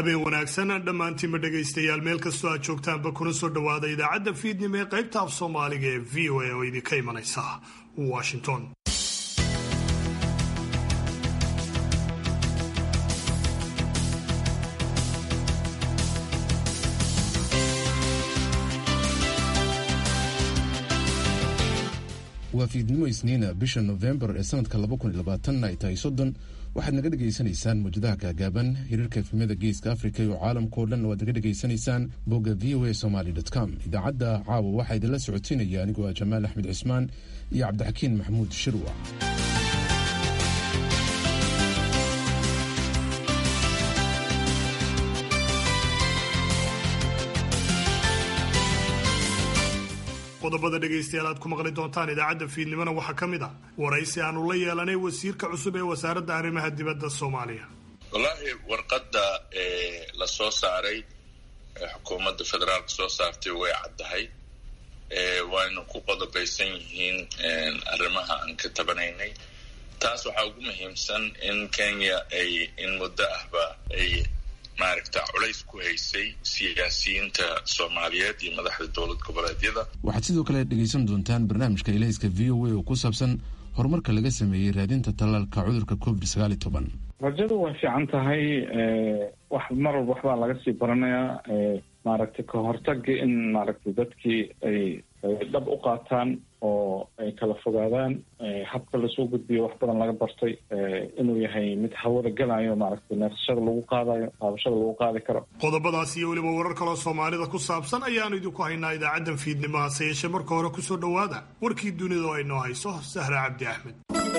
habeen wanaagsan dhammaantiinba dhegaystayaal meel kastoo aad joogtaanba kuna soo dhowaada idaacadda fiidnimo ee qaybta af soomaaliga ee v o a oo idinka imanaysa washington waa fiidnimo isniina bisha nofembar ee sanadka ay tahay soddon waxaad naga dhegaysanaysaan mawjadaha gaagaaban hiriirka efemyada geeska africa iyo caalamkao dhan waad naga dhegaysanaysaan bogga v o a somaly com idaacadda caawa waxaa idinla socotiinaya anigoo ah jamaal axmed cismaan iyo cabdixakiin maxamuud shirwa qodobada dhegaystayaal aad ku maqli doontaan idaacadda fiidnimona waxaa ka mid ah waraysi aanu la yeelanay wasiirka cusub ee wasaaradda arrimaha dibadda soomaaliya wallaahi warqadda la soo saaray xukuumadda federaalka soo saartay way caddahay wayna ku qodobaysan yihiin arrimaha aan ka tabanaynay taas waxaa ugu muhiimsan in kenya ay in muddo ahba ay maaragta culays ku haysay siyaasiyiinta soomaaliyeed iyo madaxda dowlad goboleedyada waxaad sidoo kale dhegaysan doontaan barnaamijka ilayska v o a oo ku saabsan horumarka laga sameeyey raadinta tallaalka cudurka covid sagaal iyo toban rajadu way fiican tahay wax mar walba waxbaa laga sii baranayaa maaragtay ka hortaga in maaragtay dadkii ay dhab u qaataan oo ay kala fogaadaan habka lasoo gudbiyo wax badan laga bartay inuu yahay mid hawada gelayo maaragtay neefsashada lagu qaadayo qaabashada lagu qaadi karo qodobadaas iyo weliba warar kaloo soomaalida ku saabsan ayaanu idinku haynaa idaacaddan fiidnimo hase yeeshee marka hore kusoo dhowaada warkii dunida oo ay noo hayso sahra cabdi axmed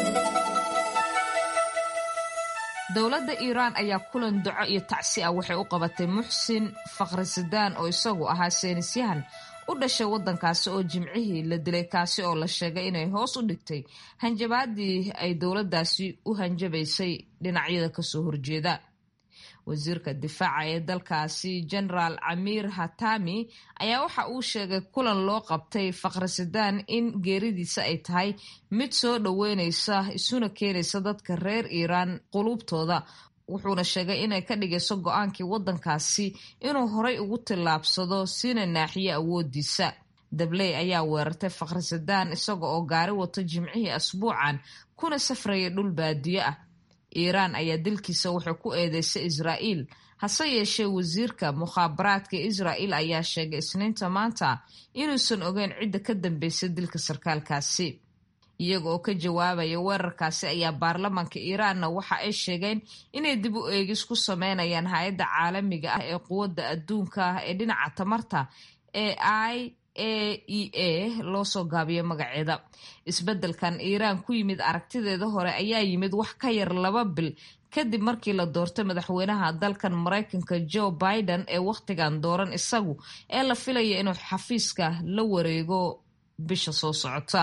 dowladda iiraan ayaa kulan duco iyo tacsi ah waxay u qabatay muxsin fakhrisadaan oo isagu ahaa seenisyahan u dhashay waddankaasi oo jimcihii la dilay kaasi oo la sheegay inay hoos u dhigtay hanjabaadii ay dowladdaasi u hanjabaysay dhinacyada kasoo horjeeda wasiirka difaaca ee dalkaasi genaraal camiir hatami ayaa waxa uu sheegay kulan loo qabtay fakhrisadaan in geeridiisa ay tahay mid soo dhoweynaysa isuna keenaysa dadka reer iiraan quluubtooda wuxuuna sheegay inay ka dhigayso go-aankii waddankaasi inuu horay ugu tillaabsado sina naaxiyo awoodiisa dabley ayaa weerartay fakhrisadaan isaga oo gaari wato jimcihii asbuucan kuna safraya dhul baadiyo ah iiraan ayaa dilkiisa waxay ku eedeysay israa'iil hase yeeshee wasiirka mukhaabaraadka israa'il ayaa sheegay isniinta maanta inuusan ogeyn cidda ka dambeysay dilka sarkaalkaasi iyaga oo ka jawaabaya weerarkaasi ayaa baarlamaanka iiraanna waxa ay sheegeen inay dib u eegis ku sameynayaan hay-adda caalamiga ah ee quwadda adduunka ah ee dhinaca tamarta ee i a e a loo soo gaabiyo magaceeda isbeddelkan iiraan ku yimid aragtideeda hore ayaa yimid wax ka yar laba bil kadib markii la doortay madaxweynaha dalkan maraykanka joe biden ee wakhtigan dooran isagu ee la filaya inuu xafiiska la wareego bisha soo socota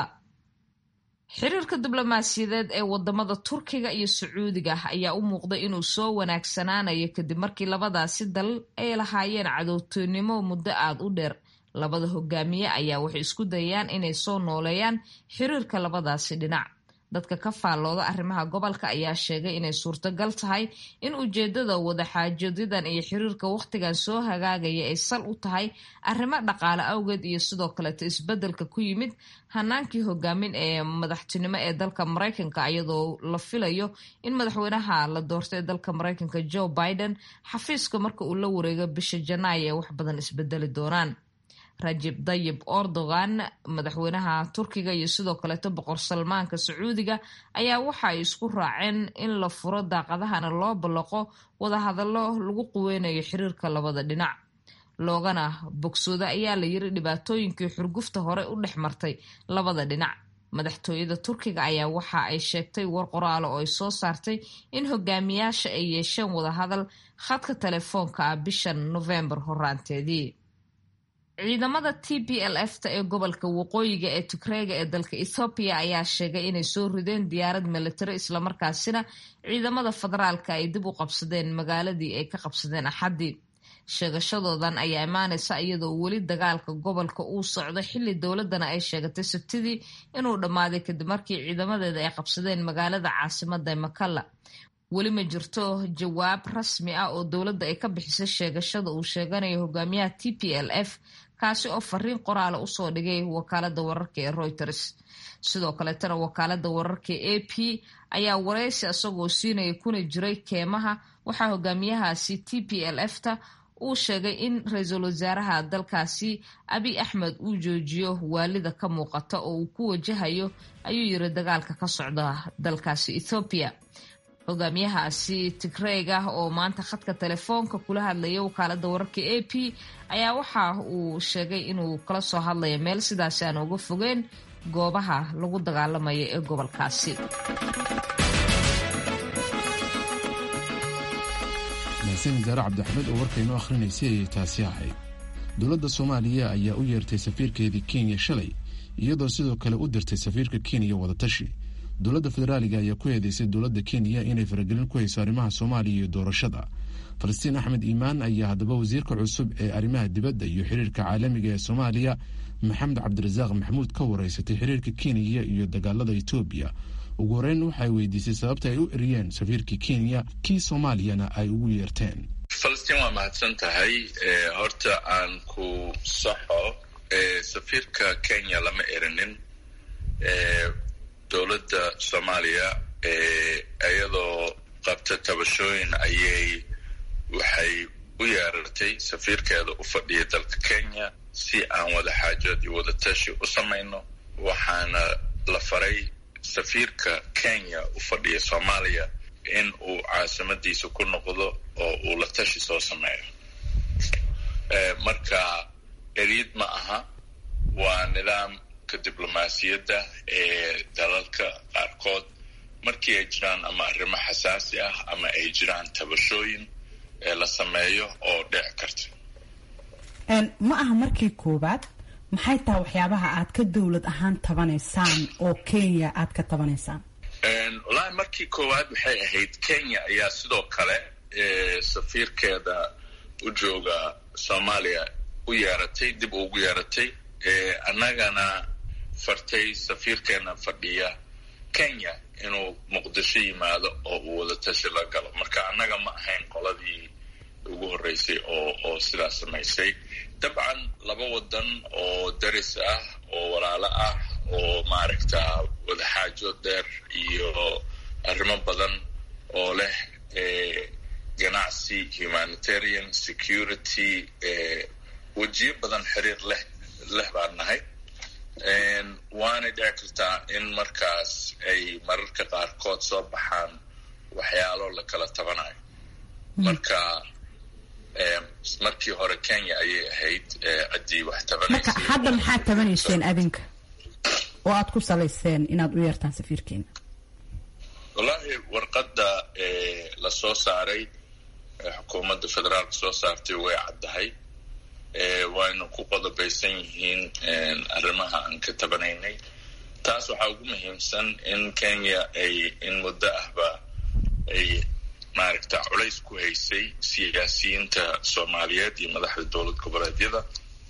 xiriirka diblomaasiyadeed ee wadamada turkiga iyo sacuudiga ayaa u muuqday inuu soo wanaagsanaanayo kadib markii labadaasi dal ay lahaayeen cadowtoynimo muddo aada u dheer labada hogaamiye ayaa waxay isku dayayaan inay soo nooleeyaan xiriirka labadaasi dhinac dadka ka faallooda arrimaha gobolka ayaa sheegay inay suurtagal tahay in ujeedada wadaxaajoodadan iyo xiriirka wakhtigan soo hagaagaya ay sal u tahay arrimo dhaqaale awgeed iyo sidoo kaleeto isbeddelka ku yimid hanaankii hogaamin ee madaxtinimo ee dalka maraykanka iyadoo la filayo in madaxweynaha la doortay ee dalka maraykanka joe biden xafiiska marka uu la wareego bisha janaayo ee wax badan isbedeli doonaan rajib dayib erdogan madaxweynaha turkiga iyo sidoo kaleeto boqor salmaanka sacuudiga ayaa waxa ay isku raaceen in la furo daaqadahana loo ballaqo wadahadallo lagu quweynayo xiriirka labada dhinac loogana bogsooda ayaa la yiri dhibaatooyinkii xurgufta hore u dhex martay labada dhinac madaxtooyada turkiga ayaa waxa ay sheegtay war qoraalo oo ay soo saartay in hogaamiyaasha ay yeesheen wadahadal khadka telefoonka ah bishan nofembar horaanteedii ciidamada t b l f ta ee gobolka waqooyiga ee tigreega ee dalka ethoobiya ayaa sheegay inay soo rideen diyaarad militari islamarkaasina ciidamada federaalka ay dib u qabsadeen magaaladii ay ka qabsadeen axaddii sheegashadoodan ayaa imaanaysa iyadoo weli dagaalka gobolka uu socdo xilli dowladana ay sheegatay sabtidii inuu dhammaaday kadib markii ciidamadeeda ay qabsadeen magaalada caasimada makalla weli ma jirto jawaab rasmi ah oo dowladda ay ka bixisay sheegashada uu sheeganayo hogaamiyaha t p l f kaasi oo fariin qoraala usoo dhigay wakaalada wararka ee reuters sidoo kaleetana wakaalada wararka a p ayaa wareysi isagoo siinaya kuna jiray keemaha waxaa hogaamiyahaasi t p l f ta uu sheegay in ra-iisul wasaaraha dalkaasi abiy axmed uu joojiyo waalida ka muuqata oo uu ku wajahayo ayuu yiri dagaalka ka socda dalkaasi ethoobiya hogaamiyahaasi tigreeg ah oo maanta khadka telefoonka kula hadlaya wakaalada wararka a p ayaa waxa uu sheegay inuu kala soo hadlayo meel sidaasi aan uga fogeen goobaha lagu dagaalamayo ee gobolkaasi mahadsan jaare cabdixamed oo warkaynoo akhrinaysay ayay taasi ahayd dowladda soomaaliya ayaa u yeertay safiirkeedii kenya shalay iyadoo sidoo kale u dirtay safiirka kenya wadatashi dowladda federaaliga ayaa ku eedeysay dowladda kenya inay faragelin ku hayso arrimaha soomaaliya iyo doorashada falastiin axmed iimaan ayaa haddaba wasiirka cusub ee arrimaha dibadda iyo xiriirka caalamiga ee soomaaliya maxamed cabdirasaaq maxamuud ka wareysatay xiriirka kenya iyo dagaalada etoobiya ugu horeyn waxay weydiisay sababta ay u eriyeen safiirkii kenya kii soomaaliyana ay ugu yeerteen falastiin waa mahadsan tahay horta aan ku saxo safiirka kenya lama erinin dowladda soomaaliya iyadoo qabta tabashooyin ayay waxay u yeerartay safiirkeeda u fadhiya dalka kenya si aan wada xaajood iyo wada tashi u samayno waxaana la faray safiirka kenya u fadhiya soomaaliya in uu caasimadiisa ku noqdo oo uu la tashi soo sameeyo marka eryid ma aha waa nidaamka diblomaasiyadda ee dalalka qaarkood markii ay jiraan ama arrimo xasaasi ah ama ay jiraan tabashooyin ee la sameeyo oo dhici karta ma aha markii koowaad maxay tahay waxyaabaha aad ka dowlad ahaan tabanaysaan oo kenya aad ka tabanaysaan wallaahi markii koowaad waxay ahayd kenya ayaa sidoo kale safiirkeeda u jooga soomaaliya u yeeratay dib ugu yeeratay annagana fartay safiirkeena fadhiya kenya inuu muqdisho yimaado oo uu wada tashi la galo marka annaga ma ahayn qoladii ugu horreysay oo oo sidaas samaysay dabcan laba wadan oo daris ah oo walaalo ah oo maaragta wadaxaajo dheer iyo arrimo badan oo leh ganacsi humanitarian security wejiyo badan xiriir leh leh baan nahay waanay dhici kartaa in markaas ay mararka qaarkood soo baxaan waxyaalo la kala tabanayo marka markii hore kenya ayay ahayd ciddii wax marka hadda maxaad tabanayseen adinka oo aad ku salayseen inaad u yeertaan safiirkeena wallaahi warqadda la soo saaray xukuumadda federaalka soo saartay way caddahay wayna ku qodobaysan yihiin arrimaha aan ka tabanaynay taas waxaa ugu muhiimsan in kenya ay in muddo ahba ay maaragta culays ku haysay siyaasiyiinta soomaaliyeed iyo madaxda dowlad goboleedyada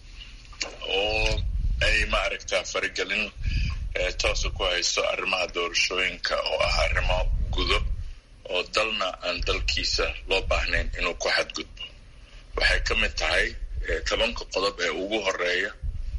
oo ay maaragta faragelin toosa ku hayso arrimaha doorashooyinka oo ah arrimo gudo oo dalna aan dalkiisa loo baahnayn inuu ku xadgudbo waxay ka mid tahay tobanka qodob ee ugu horeeya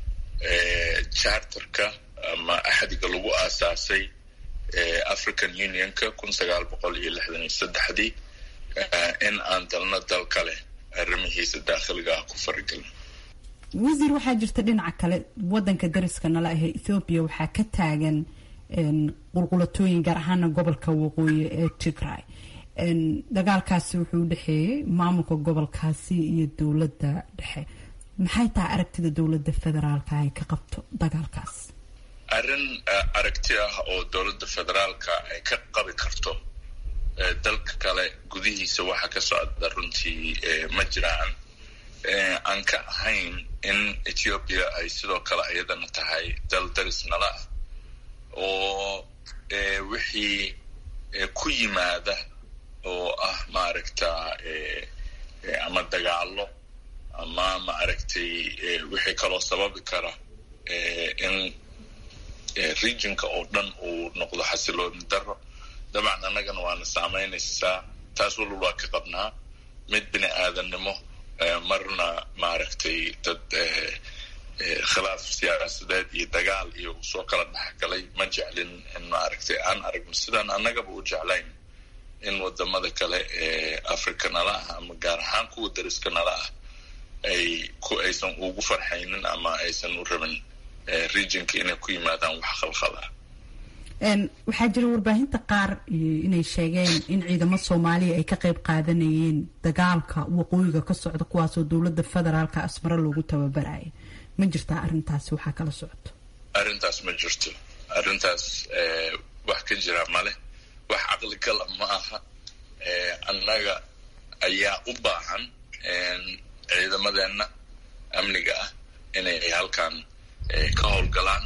charterka ama axdiga lagu aasaasay african unionka kun sagaal boqol iyo lixdan iyo saddexdii in aan dalna dal kale arrimihiisa daakhiliga ah ku faragelin wasiir waxaa jirta dhinaca kale wadanka dariska nala ahee ethoobiya waxaa ka taagan qulqulatooyin gaar ahaana gobolka waqooyi ee tigray dagaalkaasi wuxuu udhexeeyey maamulka gobolkaasi iyo dowladda dhexe maxay tahay aragtida dowladda federaalka ay ka qabto dagaalkaas arrin aragti ah oo dowladda federaalka ay ka qabi karto dalka kale gudihiisa waxa ka socda runtii ma jiraan aan ka ahayn in ethiopia ay sidoo kale iyadana tahay dal daris nala ah oo wixii ku yimaada oo ah maaragta ama dagaalo ama maaragtay wixii kaloo sababi kara in regionka oo dhan uu noqdo xasilooni daro dabcan annagana waana saamaynaysaa taas walal waa ka qabnaa mid bini aadannimo marna maaragtay dad khilaaf siyaasadeed iyo dagaal iyo soo kala dhexgalay ma jeclin in maaragtay aan aragno sidaan annagaba u jeclayn in wadamada kale ee africa nala ah ama gaar ahaan kuwa dariska nala ah ay ku aysan ugu farxaynin ama aysan u rabin regionka inay ku yimaadaan wax khalkhal ah waxaa jira warbaahinta qaar inay sheegeen in ciidamo soomaaliya ay ka qayb qaadanayeen dagaalka waqooyiga ka socda kuwaasoo dowladda federaalka asmaro loogu tababaraya ma jirtaa arrintaasi waxaa kala socoto arrintaas ma jirto arrintaas wax ka jira male wax caqligala ma aha annaga ayaa u baahan ciidamadeenna amniga ah inay halkan ka howlgalaan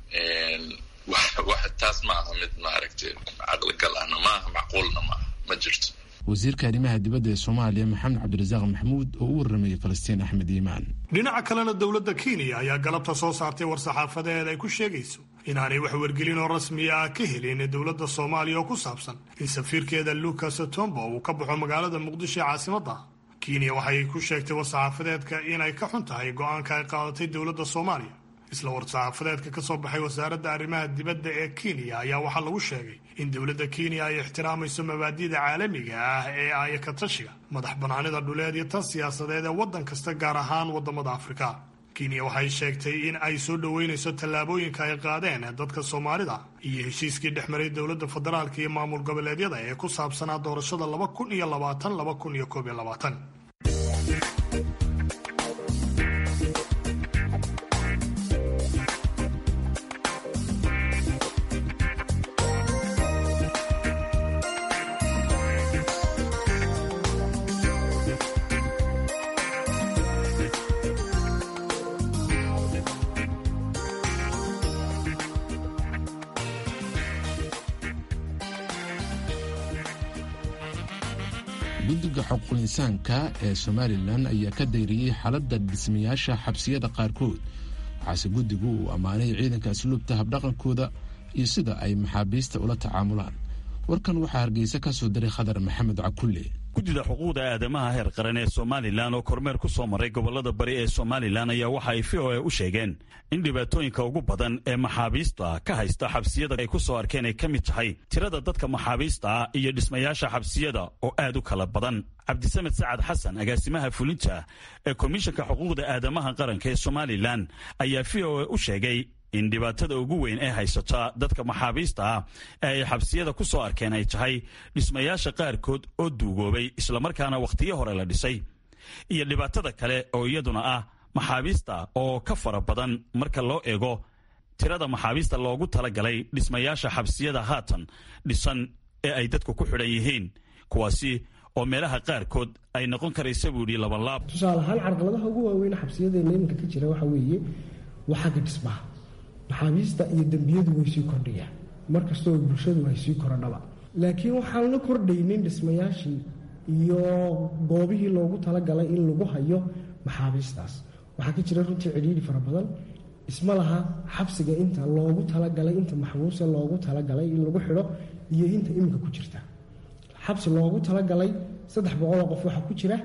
wax taas ma aha mid maaragtay caqligal ahna ma aha macquulna ma aha ma jirto wasiirka arrimaha dibadda ee soomaaliya maxamed cabdirasaaq maxamuud oo u warramayay falastiin axmed iimaan dhinaca kalena dowladda kenya ayaa galabta soo saartay war-saxaafadeed ay ku sheegayso inaanay wax wargelin oo rasmiya ah ka helin dowladda soomaaliya oo ku saabsan in safiirkeeda lucas tombo uu ka baxo magaalada muqdisho ee caasimadda kenya waxay ku sheegtay war-saxaafadeedka inay ka xun tahay go-aanka ay qaadatay dowladda soomaaliya isla war-saxaafadeedka ka soo baxay wasaaradda arrimaha dibadda ee kenya ayaa waxaa lagu sheegay in dowladda kenya ay ixtiraamayso mabaadi'da caalamiga ah ee ayaka tashiga madax bannaanida dhuleed iyo tan siyaasadeed ee waddan kasta gaar ahaan waddamada afrika kenya waxay sheegtay in ay soo dhoweynayso tallaabooyinka ay qaadeen dadka soomaalida iyo heshiiskii dhex maray dowladda federaalka iyo maamul goboleedyada ee ku saabsanaa doorashada laba kun iyo labaatan laba kun iyo koob iyo labaatan guddiga xuquuqul insaanka ee somalilan ayaa ka dayriyey xaaladda dhismayaasha xabsiyada qaarkood waxaase guddigu uu ammaanay ciidanka asluubta habdhaqankooda iyo sida ay maxaabiista ula tacaamulaan warkan waxaa hargeysa ka soo diray khadar maxamed cakulle guddida xuquuqda aadamaha heer qaran ee somalilan oo kormeer ku soo maray gobolada bari ee somalilan ayaa waxa ay v o a u sheegeen in dhibaatooyinka ugu badan ee maxaabiista ka haysta xabsiyada ay ku soo arkeen ay ka mid tahay tirada dadka maxaabiista ah iyo dhismayaasha xabsiyada oo aad u kala badan cabdisamed sacad xasan agaasimaha fulinta ee komishanka xuquuqda aadamaha qaranka ee somalilan ayaa v o a u sheegay in dhibaatada ugu weyn ee haysata dadka maxaabiista ah ee ay xabsiyada ku soo arkeen ay tahay dhismayaasha qaarkood oo duugoobay islamarkaana wakhtiyo hore la dhisay iyo dhibaatada kale oo iyaduna ah maxaabiista oo ka fara badan marka loo eego tirada maxaabiista loogu talagalay dhismayaasha xabsiyada haatan dhisan ee ay dadku ku xidhan yihiin kuwaasi oo meelaha qaarkood ay noqon karaysa buu yidhi labalaab tusaale ahaan carqaladaha ugu waaweyn xabsiyadeena iminka ka jira waxaa weeye waa xagga dhismaha maxaabiista iyo dembiyadu way sii kordhayaan markastoo bulshadu ay sii korodhaba laakiin waxaan la kordhaynin dhismayaashii iyo goobihii loogu talagalay in lagu hayo maxaabiistaas waxaa ka jira runtii cidhiidhi fara badan isma laha xabsiga inta loogu talagalay inta maxbuuse loogu talagalay in lagu xidho iyo inta iminka ku jirta xabsi loogu talagalay saddex boqoloo qof waxaa ku jira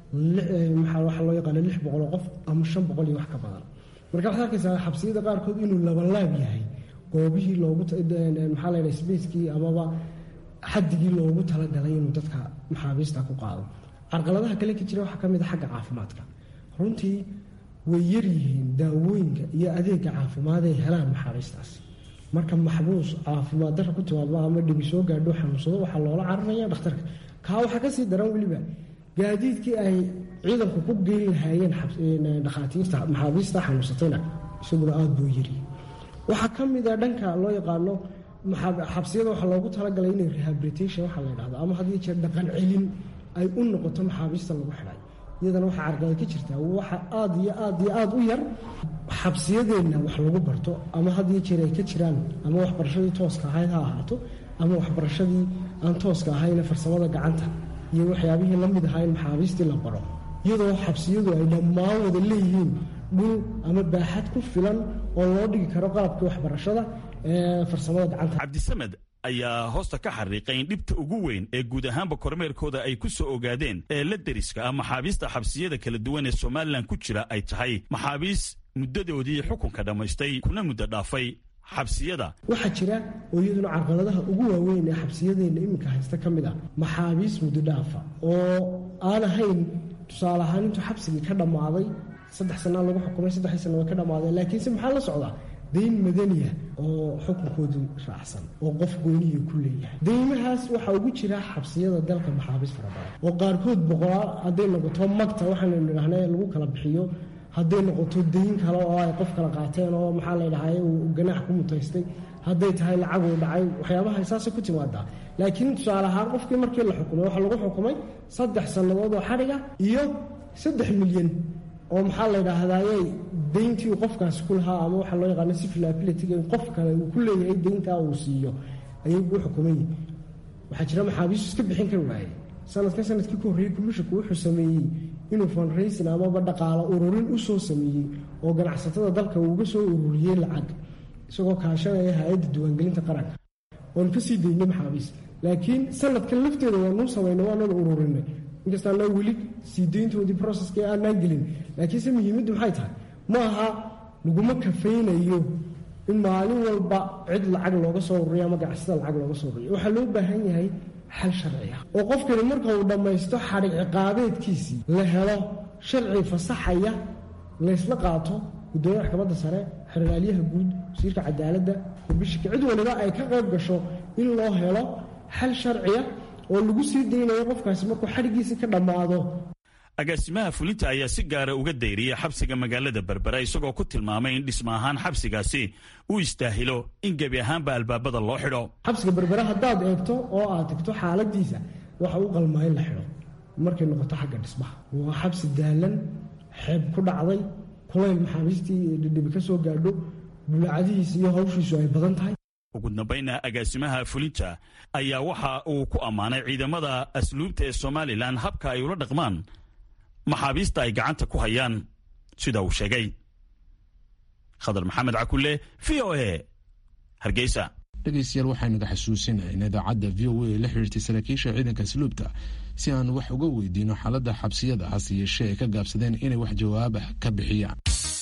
waxaa loo yaqaana lix boqoloo qof ama shan boqol iyo wax ka badan marka waxaad arkaysaa xabsiyada qaarkood inuu labalaab yahay goobihii loogu maxaa la ydhaha sbacekii amaba xadigii loogu talagalay inuu dadka maxaabiista ku qaado carqaladaha kale ka jira waxaa ka mid a xagga caafimaadka runtii way yaryihiin daawooyinka iyo adeega caafimaad ay helaan maxaabiistaas marka maxbuus caafimaad dara ku timaadma ama dhibi soo gaadho xanuunsado waxaa loola cararaya dhakhtarka kaa waxaa kasii daran weliba gaadiidkii ay ciidanku ku geyn lahaayeen dhakhaatiirta maxaabiista xanuunsatayna isaguna aada buu yiri waxaa ka mid a dhanka loo yaqaano xabsiyada waxaa loogu talagalay inay rehabilitation waxaa la ydhahdo ama haddii jeer dhaqan celin ay u noqoto maxaabiista lagu xidhay iyadana waxaa carqalad ka jirtaa waxa aada iyo aad iyo aada u yar xabsiyadeenna wax lagu barto ama haddii jeer ay ka jiraan ama waxbarashadii tooska ahayd ha ahaato ama waxbarashadii aan tooska ahayna farsamada gacanta iyo waxyaabihii la mid ahaa in maxaabiistii la baro iyadoo xabsiyadu ay dhammaan wada leeyihiin dhul ama baaxad ku filan oo loo dhigi karo qalabkii waxbarashada ee farsamada gacanta cabdisamed ayaa hoosta ka xariiqay in dhibta ugu weyn ee guud ahaanba kormeerkooda ay ku soo ogaadeen ee la deriska ah maxaabiista xabsiyada kala duwan ee somalilan ku jira ay tahay maxaabiis muddadoodii xukunka dhammaystay kuna muddo dhaafay xabsiyada waxaa jira oo iyaduna carqaladaha ugu waaweyn ee xabsiyadeenna iminka haysta ka mid ah maxaabiis muddo dhaafa oo aan ahayn tusaale ahaan intuu xabsigii ka dhammaaday saddex sanaa lagu xukumay saddexdii sana way ka dhammaadeen laakiinse maxaa la socdaa dayn madaniya oo xukunkoodii raacsan oo qof gooniya ku leeyahay deymahaas waxaa ugu jira xabsiyada dalka maxaabiis fara badan oo qaarkood boqolaal hadday noqoto magta waxaanu nidhahnay lagu kala bixiyo hadday noqoto dayn kale oo ay qof kala qaateen oo maxaa ladhahay uu ganaax ku mutaystay hadday tahay lacag uu dhacay waxyaabaha saasay ku timaadaa laakiin tusaale ahaan qofkii markii la xukumay waxaa lagu xukumay saddex sannadood oo xadhiga iyo saddex milyan oo maxaa la yidhaahdaayey dayntii uu qofkaasi ku lahaa ama waxaa loo yaqaano sifilabilityga in qof kale uu ku leeyahay dayntaa uu siiyo ayay u xukumayi waxaa jira maxaabiistu iska bixin kari waayey sanadkan sanadkii ku horreeyey kumishinku wuxuu sameeyey inuu fundraising amaba dhaqaalo ururin u soo sameeyey oo ganacsatada dalka uu uga soo ururiyey lacag isagoo kaashanaya hay-adda diiwaangelinta qaranka oon ka sii daynay maxaabiis laakiin sanadkan lafteeda waanuu samayna waananu ururinay inkasta anaa weli sii dayntoodii processka aanaan gelin laakiinse muhiimaddu maxay tahay ma aha laguma kafaynayo in maalin walba cid lacag looga soo ururiyo ama ganacsada lacag looga soo ururiyo waxaa loo baahan yahay xal sharci ah oo qofkani marka uu dhammaysto xadhig ciqaabeedkiisii la helo sharci fasaxaya laysla qaato gudoomiya maxkamadda sare xeraalyaha guud wasiirka cadaaladda kubishika cid waliba ay ka qayb gasho in loo helo xal sharciya oo lagu sii daynayo qofkaasi markuu xadhiggiisii ka dhammaado agaasimaha fulinta ayaa si gaara uga dayriyay xabsiga magaalada berbera isagoo ku tilmaamay in dhisma ahaan xabsigaasi uu istaahilo in gebi ahaanba albaabada loo xidho xabsiga berbera haddaad eegto oo aad tegto xaaladiisa waxa u qalmaa in la xidho markay noqoto xagga dhismaha waa xabsi daalan xeeb ku dhacday kulayl maxaabiistii dhidhibi ka soo gaadho bulaacadihiisa iyo hawshiisu ay badan tahay ugu dambayna agaasimaha fulinta ayaa waxa uu ku ammaanay ciidamada asluubta ee somalilan habka ay ula dhaqmaan maxaabiista ay gacanta ku hayaan sida uu sheegay khadar maxamed cakulle v o a hargeysa dhegaystayaal waxaynaga xasuusinay in idaacadda v o a la xiriirtay saraakiisha ciidanka asluubta si aan wax uga weydiino xaaladda xabsiyada hase yeeshee ay ka gaabsadeen inay wax jawaabah ka bixiyaan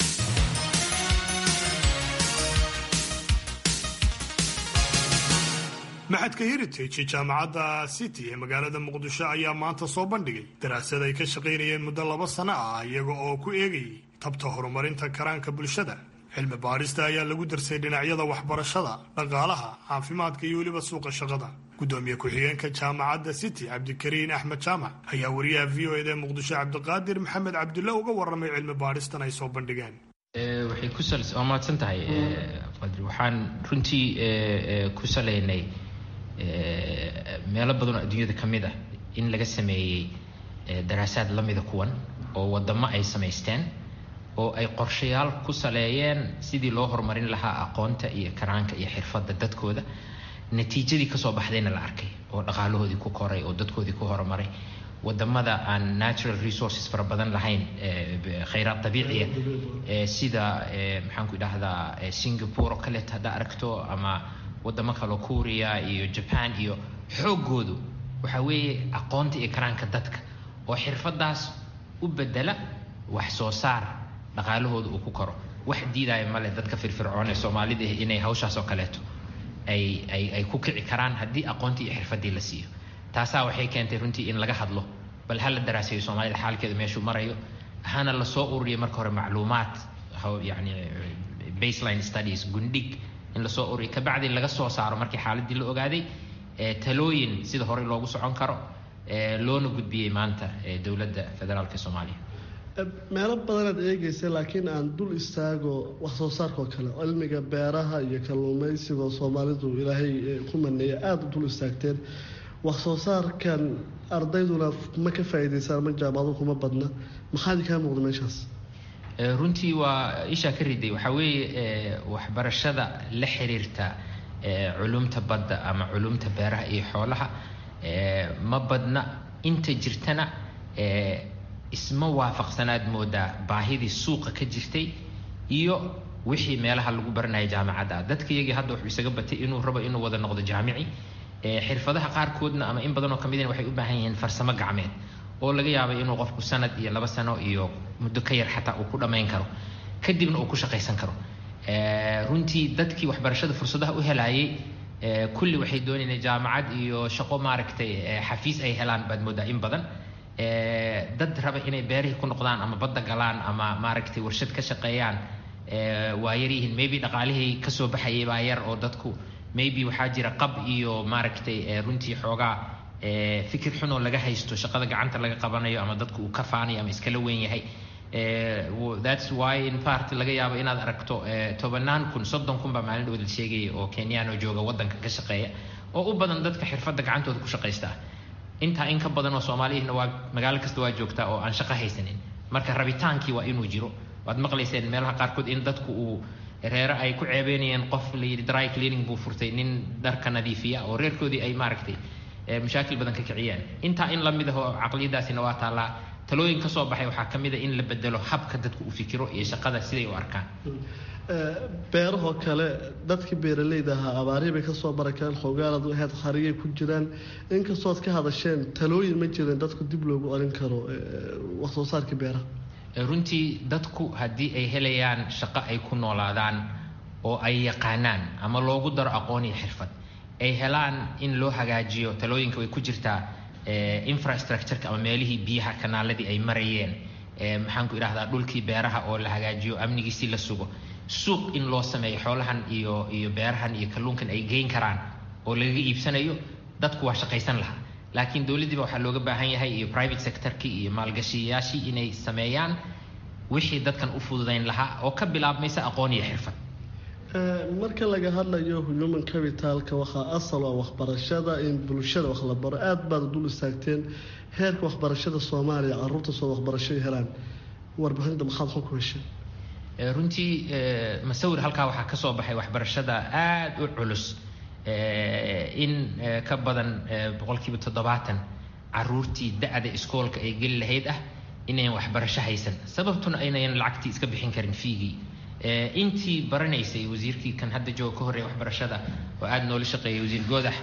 maxadka heritage jaamacadda city ee magaalada muqdisho ayaa maanta soo bandhigay daraasad ay ka shaqaynayeen muddo laba sano ah iyaga oo ku eegayay tabta horumarinta karaanka bulshada cilmi baadhista ayaa lagu darsay dhinacyada waxbarashada dhaqaalaha caafimaadka iyo weliba suuqa shaqada gudoomiye ku-xigeenka jaamacadda city cabdikariin axmed jaamac ayaa wariyaha v o ed ee muqdisho cabdiqaadir maxamed cabdulle uga warramay cilmi baadhistan ay soo bandhigeen waxay ku waa mahadsan tahay qadri waxaan runtii ku salaynay meelo badanoo adduunyada ka mid ah in laga sameeyey daraasaad la mida kuwan oo wadamo ay samaysteen oo ay qorshayaal ku saleeyeen sidii loo horumarin lahaa aqoonta iyo karaanka iyo xirfadda dadkooda natiijadii kasoo baxdayna la arkay oo dhaqaalahoodii ku koray oo dadkoodii ku horumaray wadamada aan natural resources fara badan lahayn khayraad dabiiciya sida maxaan ku idhahdaa singapore oo kaleeto haddaa aragto ama wadamo kaleo kuuriya iyo jaban iyo xooggoodu waxa weeye aqoonta iyo karaanka dadka oo xirfadaas u bedela wax soo saar dhaqaalahooda uu ku koro wax diidaya male dadka firfircoon ee soomaalida inay hawshaas oo kaleeto ay ay ay ku kici karaan haddii aqoontii iyo xirfadii la siiyo taasaa waxay keentay runtii in laga hadlo bal hala daraaseeyo soomaalida xaalkeedu meeshuu marayo hana lasoo ururiya marka hore macluumaad yani baseline studies gundhig in lasoo ururiya kabacdi laga soo saaro markii xaaladii la ogaaday talooyin sida horey loogu socon karo loona gudbiyey maanta dowladda federaalka soomaaliya meelo badanaad eegaysa laakiin aan dul istaago wax soo saarkaoo kale cilmiga beeraha iyo kalluumaysigoo soomaalidu ilaahay ku maneeya aada u dul istaagteen wax soo saarkan ardayduna ma ka faa'iidaysaan ma jaamacadu kuma badna maxaadi kaa muuqda meeshaas runtii waa ishaa ka riday waxaa weeye waxbarashada la xiriirta culumta badda ama culumta beeraha iyo xoolaha ma badna inta jirtana isma waafaqsanaad moodaa baahidii suuqa ka jirtay iyo wixii meelaha lagu baranaya jaamacadda dadka iyagii hadda wuxuu isaga batay inuu rabo inuu wada noqdo jaamici xirfadaha qaarkoodna ama in badanoo ka midin waxay u baahan yihiin farsamo gacmeed oo laga yaabay inuu qofku sanad iyo laba sano iyo muddo ka yar xataa uu ku dhammayn karo kadibna uu ku shaqaysan karo runtii dadkii waxbarashada fursadaha u helaayay kulli waxay doonayeen jaamacad iyo shaqo maaragtay xafiis ay helaan baad moodaa in badan dad raba inay beerihii ku noqdaan ama badda galaan ama maaragtay warshad ka shaqeeyaan waa yaryihiin maybe dhaqaalihii kasoo baxayay baa yar oo dadku maybe waxaa jira qab iyo maaragtay runtii xoogaa fikir xunoo laga haysto shaqada gacanta laga qabanayo ama dadku uu ka faanayo ama iskala weyn yahay thats why in part laga yaabo inaad aragto tobanaan kun soddon kun baa maalin dhow la sheegaya oo kenyano jooga waddanka ka shaqeeya oo u badan dadka xirfadda gacantooda ku shaqaysta intaa in ka badan oo soomaaliyihna waa magaalo kasta waa joogtaa oo aan shaqo haysanin marka rabitaankii waa inuu jiro waad maqlayseen meelaha qaarkood in dadku uu reere ay ku ceebeynayeen qof la yidhi dry cleaning buu furtay nin dharka nadiifiya oo reerkoodii ay maaragtay mashaakil badan ka kiciyaan intaa in la mid ah oo caqliyadaasina waa taallaa talooyin ka soo baxay waxaa ka mid a in la bedelo habka dadku u fikiro iyo shaqada siday u arkaan beerahoo kale dadkii beeralayda ahaa abaarihii bay kasoo barakeen xoogaalad ahayd hariyay ku jiraan inkastooad ka hadasheen talooyin ma jireen dadku dib loogu olin karo wax soo saarkii beeraha runtii dadku haddii ay helayaan shaqo ay ku noolaadaan oo ay yaqaanaan ama loogu daro aqoon iyo xirfad ay helaan in loo hagaajiyo talooyinka way ku jirtaa infrastructureka ama meelihii biyaha kanaaladii ay marayeen maxaan ku idhahdaa dhulkii beeraha oo la hagaajiyo amnigiisii la sugo suuq in loo sameeyo xoolahan iyo iyo beerahan iyo kalluunkan ay geyn karaan oo lagaga iibsanayo dadku waa shaqaysan lahaa laakiin dowladdiiba waxaa looga baahan yahay iyo private sectorkii iyo maalgashiyayaashii inay sameeyaan wixii dadkan u fududayn lahaa oo ka bilaabmaysa aqoon iyo xirfad marka laga hadlayo human capitalka waxaa asal ah waxbarashada in bulshada wax la baro aada baad dul istaagteen heerka waxbarashada soomaaliya caruurta soo waxbarasho helaan warbixinta maxaad xog ku heshay runtii masawir halkaa waxaa ka soo baxay waxbarashada aada u culus in ka badan boqolkiiba toddobaatan caruurtii da-da iskoolka ay geli lahayd ah inayn waxbarasho haysan sababtuna aynayan lacagtii iska bixin karin fiigii intii baranaysay wasiirkii kan hadda jooga ka horreeya waxbarashada oo aada noola shaqeeyay wasiir goodax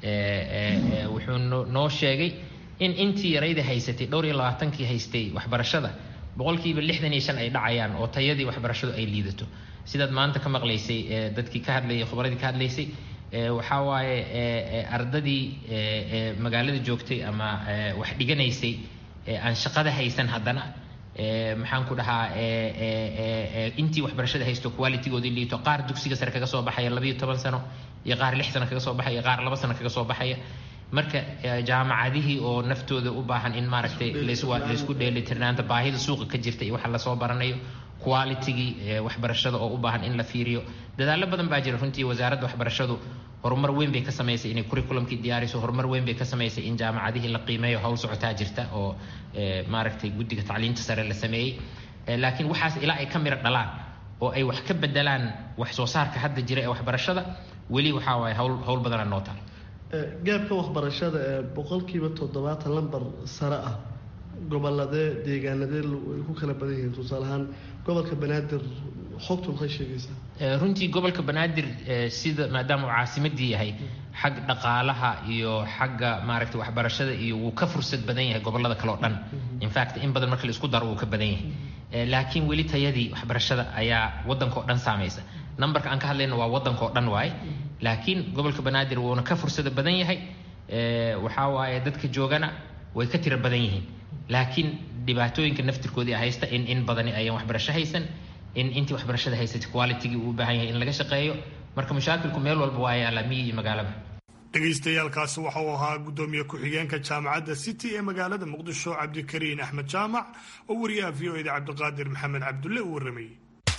wuxuu noo sheegay in intii yarayda haysatay dhowr iyo labaatankii haystay waxbarashada boqolkiiba lixdan iyo shan ay dhacayaan oo tayadii waxbarashadu ay liidato sidaad maanta ka maqlaysay dadkii ka hadlayay khubradii ka hadlaysay waxaa waaye ardadii magaalada joogtay ama wax dhiganaysay aan shaqada haysan haddana maxaan ku dhahaa intii waxbarashada haysto qualitygoodii liito qaar dugsiga sare kaga soo baxaya labayo toban sano iyo qaar lix sano kaga soo baxaya iyo qaar laba sano kaga soo baxaya marka jaamacadihii oo naftooda u baahan in maaragtay laysku dheelitirnaanta baahida suuqa ka jirta iyo waxa lasoo baranayo qualitygii waxbarashada oo u baahan in la fiiriyo dadaallo badan baa jira runtii wasaaradda waxbarashadu horumar weyn bay ka samaysay inay curriculumkii diyaariso horumar weyn bay ka samaysay in jaamacadihii la qiimeeyo howl socotaa jirta oo maaragtay guddiga tacliinta sare la sameeyey laakiin waxaas ilaa ay ka miro dhalaan oo ay wax ka bedelaan wax soo saarka hadda jira ee waxbarashada weli waxaa waaye hawl hawl badana noo taal gaabka waxbarashada ee boqolkiiba toddobaatan lambar sare ah goboladee deegaanadee ay ku kala badan yihiin tusaale ahaan gobolka banaadir xogtu maxay sheegaysaa runtii gobolka banaadir sida maadaama uu caasimadii yahay xag dhaqaalaha iyo xagga maaragtay waxbarashada iyo wuu ka fursad badan yahay gobolada kale oo dhan infact in badan marka la isku daro wuu ka badan yahay laakiin weli tayadii waxbarashada ayaa waddanka oo dhan saamaysa numberka aan ka hadlayna waa waddanka oo dhan waaye laakiin gobolka banaadir wuuna ka fursada badan yahay waxaa waaye dadka joogana way ka tiro badan yihiin laakiin dhibaatooyinka naftirkoodii haysta in in badani ayaan waxbarasho haysan in intii waxbarashada haysatay qualitygii uu u baahan yahay in laga shaqeeyo marka mashaakilku meel walba waa yaala miyi iyo magaalaba dhegaystayaaalkaasi waxa uu ahaa guddoomiye ku-xigeenka jaamacadda city ee magaalada muqdisho cabdikariin axmed jaamac oo wariyaha v o eda cabdiqaadir maxamed cabdulle uu warramayey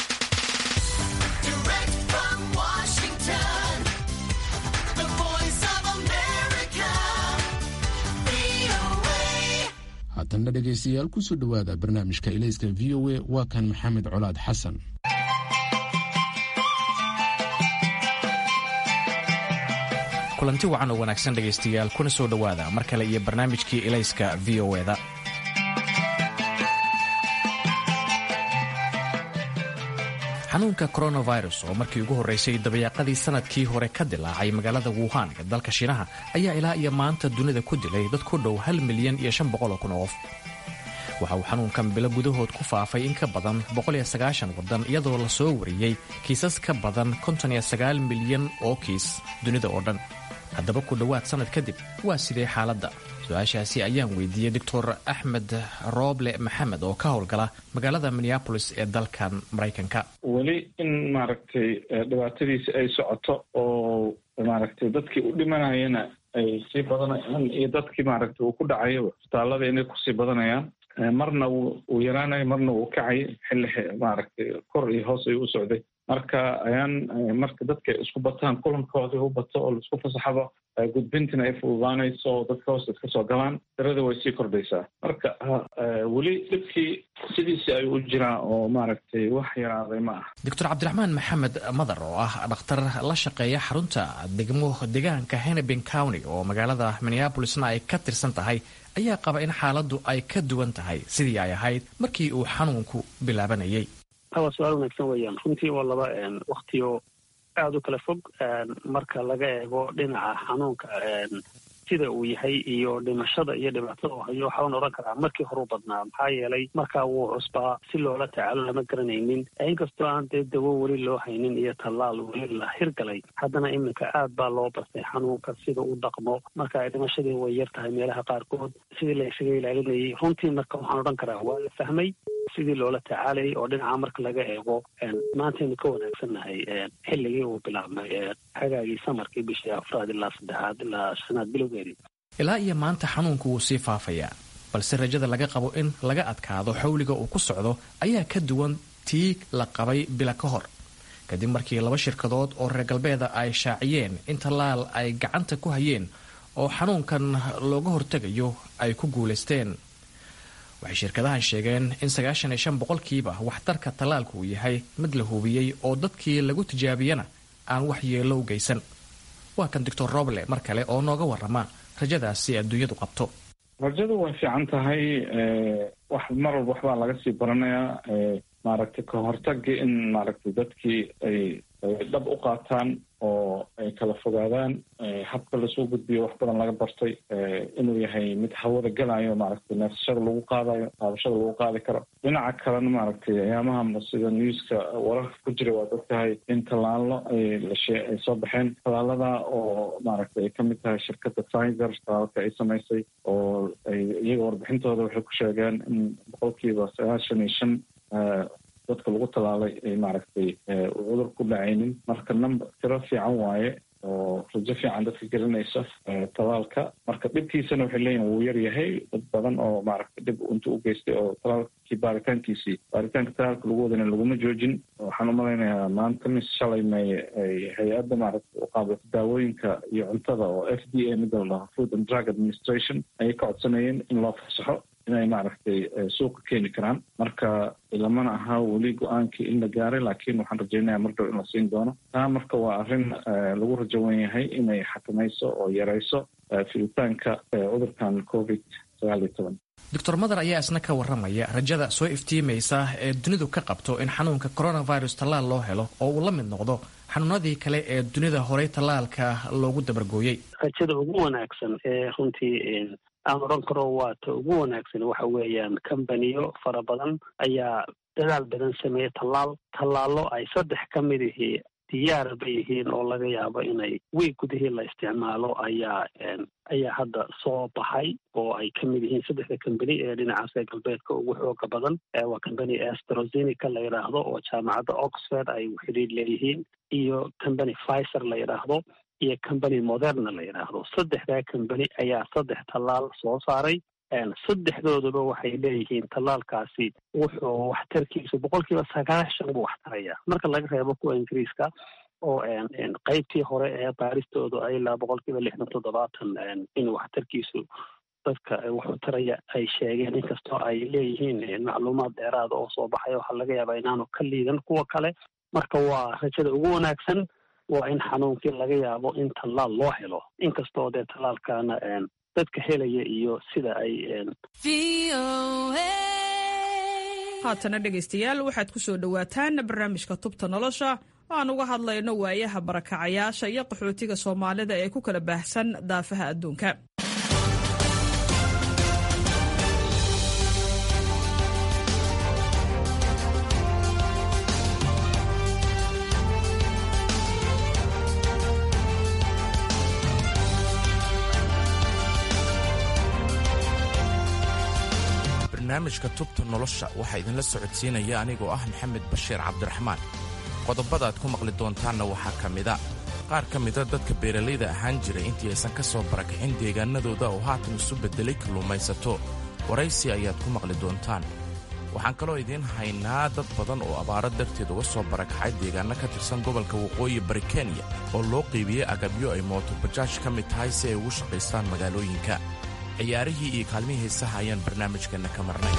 haatanna dhegaystayaal kusoo dhowaada barnaamijka ilayska v o a waa kan maxamed colaad xasan kulanti wacan oo wanaagsan dhegaystayaal kuna soo dhowaada mar kale iyo barnaamijkii ilayska v o eda xanuunka coronavirus oo markii ugu horraysay dabayaaqadii sanadkii hore ka dilaacay magaalada wuhan ee dalka shiinaha ayaa ilaa iyo maanta dunida ku dilay dad ku dhow hal milyan iyo shan boqol oo kun oo qof waxa uu xanuunkan bilo gudahood ku faafay in ka badan waddan iyadoo la soo wariyey kiisas ka badan milyan oo kiis dunida oo dhan haddaba ku dhowaad sannad kadib waa sidee xaaladda su-aashaasi ayaan weydiiyey doctor axmed rooble maxamed oo ka howlgala magaalada minneabolis ee dalkan maraykanka weli in maaragtay dhibaatadiisi ay socoto oo maaragtay dadkii u dhimanayana ay sii badanayaan iyo dadkii maaragtay uu ku dhacayo isbitaallada inay kusii badanayaan marna wuu yaraanayo marna wuu kacay xilli maaragtay kor iyo hoos ayuu u socday marka ayaan marka dadka isku bataan kulankoodii u bato oo laisku fasaxaba gudbintina ay fududaanayso oo dadka hoos iska soo galaan tirada way sii kordhaysaa marka weli dhibkii sidiisii ayuu u jiraa oo maaragtay wax yaraaday ma ah doctor cabdiraxmaan maxamed madar oo ah dhakhtar la shaqeeya xarunta degmo deegaanka hennepin county oo magaalada minneabolisna ay ka tirsan tahay ayaa qaba in xaaladdu ay ka duwan tahay sidii ay ahayd markii uu xanuunku bilaabanayay waa su-aal wanaagsan weeyaan runtii waa laba waktiyo aada u kala fog marka laga eego dhinaca xanuunka sida uu yahay iyo dhimashada iyo dhibaatada uu hayo waxaan odhan karaa markii horeu badnaa maxaa yeelay markaa wuu cusbaa si loola tacaalo lama garanaynin inkastoo aan dee dawo weli loo haynin iyo tallaal weli la hirgalay haddana iminka aad baa loo bartay xanuunka sida u dhaqmo marka dhimashadii way yar tahay meelaha qaarkood sidii la isaga ilaalinayay runtii marka waxaan odhan karaa waa la fahmay sidii loola tacaalayay oo dhinaca marka laga eego maantaynu ka wanaagsannahay xilligii uu bilaabmay xagaagii samarkii bishii afraad ilaa saddexaad ilaa shanaad bilowgeedii ilaa iyo maanta xanuunku wuu sii faafayaa balse rajada laga qabo in laga adkaado xawliga uu ku socdo ayaa ka duwan tii la qabay bila ka hor kadib markii laba shirkadood oo reer galbeeda ay shaaciyeen in tallaal ay gacanta ku hayeen oo xanuunkan looga hortegayo ay ku guulaysteen waxay shirkadahan sheegeen in sagaashan iyo shan boqolkiiba waxtarka tallaalku uu yahay mid la hubiyey oo dadkii lagu tijaabiyana aan wax yeello u geysan waa kan doctor roble mar kale oo nooga warrama rajadaasi adduunyadu qabto rajadu way fiican tahay wax mar walba waxbaa laga sii baranayaa maaragtay ka hortagii in maaragtay dadkii ay dhab u qaataan oo ay kala fogaadaan habka lasoo gudbiyo wax badan laga bartay inuu yahay mid hawada gelayo maaragtay neefsashada lagu qaadayo taabashada lagu qaadi karo dhinaca kalena maaragtay ayaamaha sida newska wararka ku jira waad ogtahay in tallaalo ay lashe ay soo baxeen tallaalada oo maaragtay ay kamid tahay shirkadda tiger tallaalka ay samaysay oo ay iyaga warbixintooda waxay ku sheegeen in boqolkiiba sagaashan iyo shan dadka lagu tallaalay ay maaragtay cudur ku dhacaynin marka number tiro fiican waaye oo rajo fiican dadka gelinaysa tallaalka marka dhibkiisana waxay leeyihin wuu yar yahay dad badan oo maaragtay dhib inta u geystay oo tallaalkii baaritaankiisii baaritaanka tallaalka lagu wadana laguma joojin waxaan u malaynayaa maanta mis shalay may hay-adda maaragtay u qaabilta daawooyinka iyo cuntada oo f d a mida la dhaho food and drug administration ayay ka codsanayeen in loo fasaxo inay maaragtay suuqa keeni karaan marka lamana aha weli go-aankii in la gaaray laakiin waxaan rajaynaya mar dhow in la siin doono taa marka waa arrin lagu rajo wen yahay inay xakamayso oo yarayso filitaanka cudurkan covid sagaal iyo toban doctor madar ayaa isna ka warramaya rajada soo iftiimaysa ee dunidu ka qabto in xanuunka coronavirus tallaal loo helo oo uu la mid noqdo xanuunadii kale ee dunida horey tallaalka loogu dabargooyey rajada ugu wanaagsan ee runtii aan odhan karo waa ta ugu wanaagsan waxa weeyaan kambaniyo fara badan ayaa dadaal badan sameeyey tallaal tallaallo ay saddex ka mid ihii diyaar bay yihiin oo laga yaabo inay wiig gudihii la isticmaalo ayaa ayaa hadda soo baxay oo ay ka mid yihiin saddexda kambani ee dhinacaas ee galbeedka ugu xooga badan waa kambani astrozenica la yidhaahdo oo jaamacadda oxford ay xidhiir leeyihiin iyo kambani pfizer la yidhaahdo iyo kambani moderna la yidhaahdo saddexdaa kambani ayaa saddex tallaal soo saaray saddexdooduba waxay leeyihiin tallaalkaasi wuxuu waxtarkiisu boqol kiiba sagaashan buu waxtaraya marka laga reebo kuwa ingiriiska oo qeybtii hore ee baaristoodu ay ilaa boqol kiiba lixdan toddobaatan in waxtarkiisu dadka wuxuu taraya ay sheegeen inkastoo ay leeyihiin macluumaad dheeraada oo soo baxaya waxaa laga yaabaa inaanu ka liidan kuwa kale marka waa rajada ugu wanaagsan waa in xanuunkii laga yaabo in tallaal loo helo inkastoo dee tallaalkana dadka helaya iyo sida ay haatana dhegaystayaal waxaad ku soo dhowaataan barnaamijka tubta nolosha oo aan uga hadlayno waayaha barakacayaasha iyo qaxootiga soomaalida ee ku kala baahsan daafaha adduunka barnaamijka tubta nolosha waxaa idinla socodsiinaya anigoo ah maxamed bashiir cabdiraxmaan qodobada aad ku maqli doontaanna waxaa ka mida qaar ka mida dadka beeralayda ahaan jiray intii aysan ka soo barakixin deegaanadooda oo haatan isu beddelay kalluumaysato waraysi ayaad ku maqli doontaan waxaan kaloo idiin haynaa dad badan oo abaaro darteed uga soo barakacay deegaanno ka tirsan gobolka waqooyi bari kenya oo loo qiibiyey agabyo ay mootobajaaj ka mid tahay si ay ugu shaqaystaan magaalooyinka ciyaarihii iyo kaalmihii heesaha ayaan barnaamijkeenna ka marnay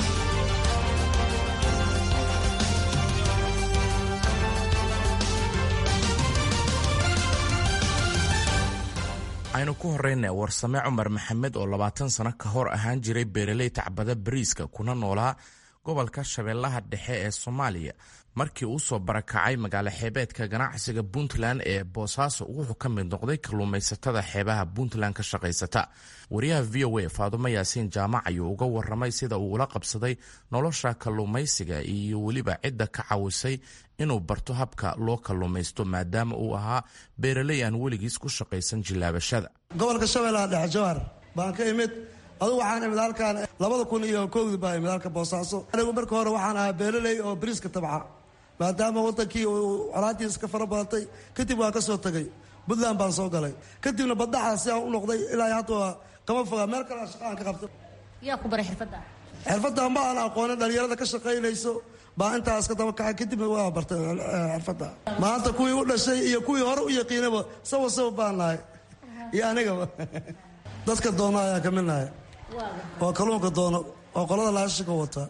aynu ku horrayna warsame cumar maxamed oo labaatan sano ka hor ahaan jiray beeraley tacbada bariiska kuna noolaa gobolka shabeellaha dhexe ee soomaaliya markii uu soo barakacay magaalo xeebeedka ganacsiga puntland ee boosaaso wuxuu ka mid noqday kalluumaysatada xeebaha puntland ka shaqaysata wariyaha v o a faadumo yaasiin jaamac ayuu uga waramay sida uu ula qabsaday nolosha kalluumaysiga iyo weliba cidda ka cawisay inuu barto habka loo kalluumaysto maadaama uu ahaa beeraley aan weligiis ku shaqaysan jilaabashada gobolka shabeellaha dhexe jawhar baan ka imid adugu waxaan imid halkaan labada kun iyo kowdi baa imid halka boosaaso anigu marka hore waxaan ahaa beeraley oo bariiska tabca maadaama wadankii uu colaadiis ka fara badatay kadib waan ka soo tegay puntland baan soo galay kadibna baddaxa si aan u noqday ilaa hadda waa kama fogaa meel kale shaqaan ka qabta yaa ku baray xirfadda xirfadda ma aan aqoonin dhalinyarada ka shaqaynayso baa intaas ka daba kacay kadibna waa bartay xirfadda maanta kuwii u dhashay iyo kuwii hore u yaqiinaba sawa sawa baan nahay iyo anigaba dadka doono ayaan ka mid nahay oo kalluunka doono oo qolada laashika wata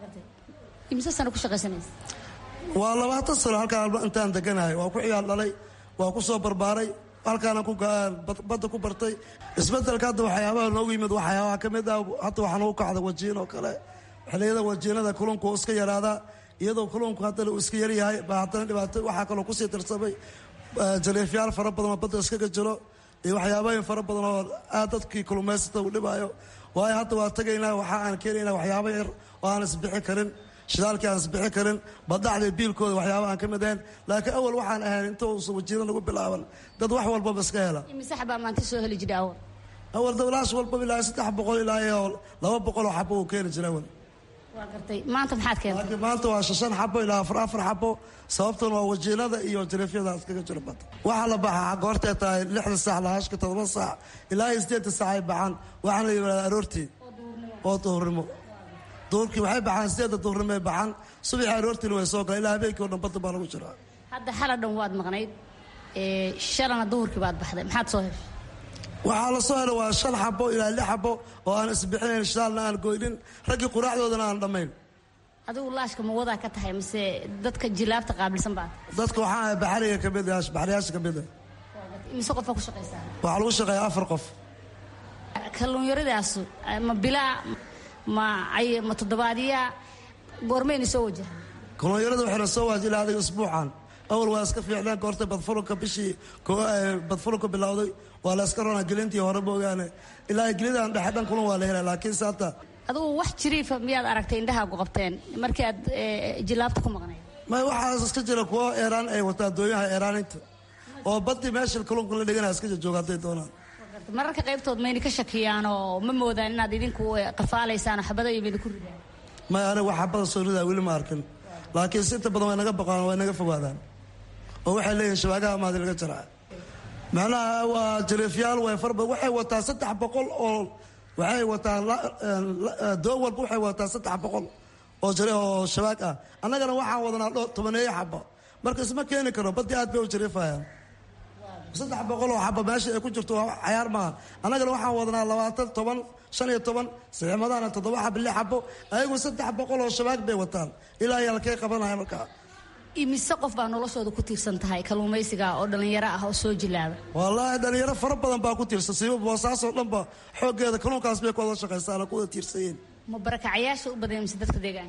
imise sano ku shaqaysanaysa waa labaatan sano halkaan intaan deganahay waa ku ciyaal dhalay waa ku soo barbaaray halkaana badda ku bartay isbedelka hadda waxyaabaha noogu yimid waxyaabaha ka mid ah hadda waxaa nagu kacda wajiin oo kale xilliyada wajiinada kulunku uu iska yaraadaa iyadoo kulunku haddana uu iska yaryahay baa haddana dhibaato waxaa kaloo kusii darsamay jaleefyaal fara badan oo badda iskaga jiro iyo waxyaabooyin fara badan oo aad dadkii kulumaysata uu dhibaayo waayo hadda waa tegaynaa waxa aan keenaynaa waxyaaba yar oo aan isbixi karin shidaalkii aan isbixi karin badacda biilkooda waxyaaba aan ka mid ahayn laakiin awal waxaan ahayn inta uusan wajiiro nagu bilaaban dad wax walbaba iska hela imise xabaa maanta soo heli jira awal awal dawlaash walbaba ilaa saddex boqol ilaa iyo laba boqol oo xabo uu keeni jira awal waa gartay maanta maxaad keentay laakiin maanta waa shan xabo ilaa afar afar xabo sababtuna waa wajiinada iyo jaleefyada iskaga jira badda waxaa la baxaa goortay tahay lixda saac lahaashka todoba saac ilaa iyo sideedda saac ay baxaan waxaana la yidhahdaa aroortii oo duhurnimo duhurkii waxay baxaan sideedda duhurnimo ay baxaan subaxii aroortiina way soo galaan ilaa habeenkii o dhan badda baa lagu jiraa hadda xala dhan waad maqnayd shalana duhurkii baad baxday maxaad soo heshay waxaa la soo helay waa shan xabo ilaa lix xabo oo aan isbixinayn shidaalna aan goynin raggii quraacdoodana aan dhammayn adigu laashka ma wadaa ka tahay mise dadka jilaabta qaabilsan baad dadka waxaa ahay baxriga ka mid baxriyaasha ka mid ah mise qofaa ku shaqaysaa waxaa lagu shaqeeya afar qof kalluunyaradaas ma bilaa ma ma toddobaadyaa goormayna soo wajaha kalluunyarada waxayna soo waaji ilaa adiga isbuucan awal waa iska fiicnaan goortay badfulunka bishii badfulunka bilowday waa la iska ronaa gelintii hore moogaane ilaa gelidan dhexe dhan kulan waa la helaa laakiin saata adugu wax jiriifa miyaad aragtay indhahaagu qabteen markii aad jilaabta ku maqnayd may waxaas iska jira kuwo eeraan ay wataa dooyaha eeraaninta oo badii meesha kalluunka la dhiganaya iska jooga hadday doonaan mararka qaybtood mayna ka shakiyaan oo ma moodaan inaad idinku qafaalaysaan oo xabada iyo mayna ku ridaan may aniga wax xabada soo ridaa weli ma arkin laakiin si inta badan way naga baqaan way naga fogaadaan oo waxay leeyihin shabaagaha maadi laga jaraa macnaha waa jaleefyaal way fara badan waxay wataa saddex boqol oo waxay wataa doo walba waxay wataa saddex boqol oo jare oo shabaag ah annagana waxaan wadanaa dho tobaneeyo xaba marka isma keeni karo badii aad bay u jariifayaan saddex boqol oo xaba meesha ay ku jirto waa cayaar maaha annagana waxaan wadanaa labaatan toban shan iyo toban saxiimadaana toddoba xaba lix xabo ayagu saddex boqol oo shabaag bay wataan ilaa ayaa lakay qabanaya markaa imise qof baa noloshooda ku tiirsan tahay kalluumaysiga oo dhallinyaro ah oo soo jilaaba wallaahi dhalinyaro fara badan baa ku tiirsan siiba boosaasoo dhanba xooggeeda kalluunkaas bay ku wada shaqaystaan oo ku wada tiirsanyiin ma barakacayaasha u badan mise dadka deegaanka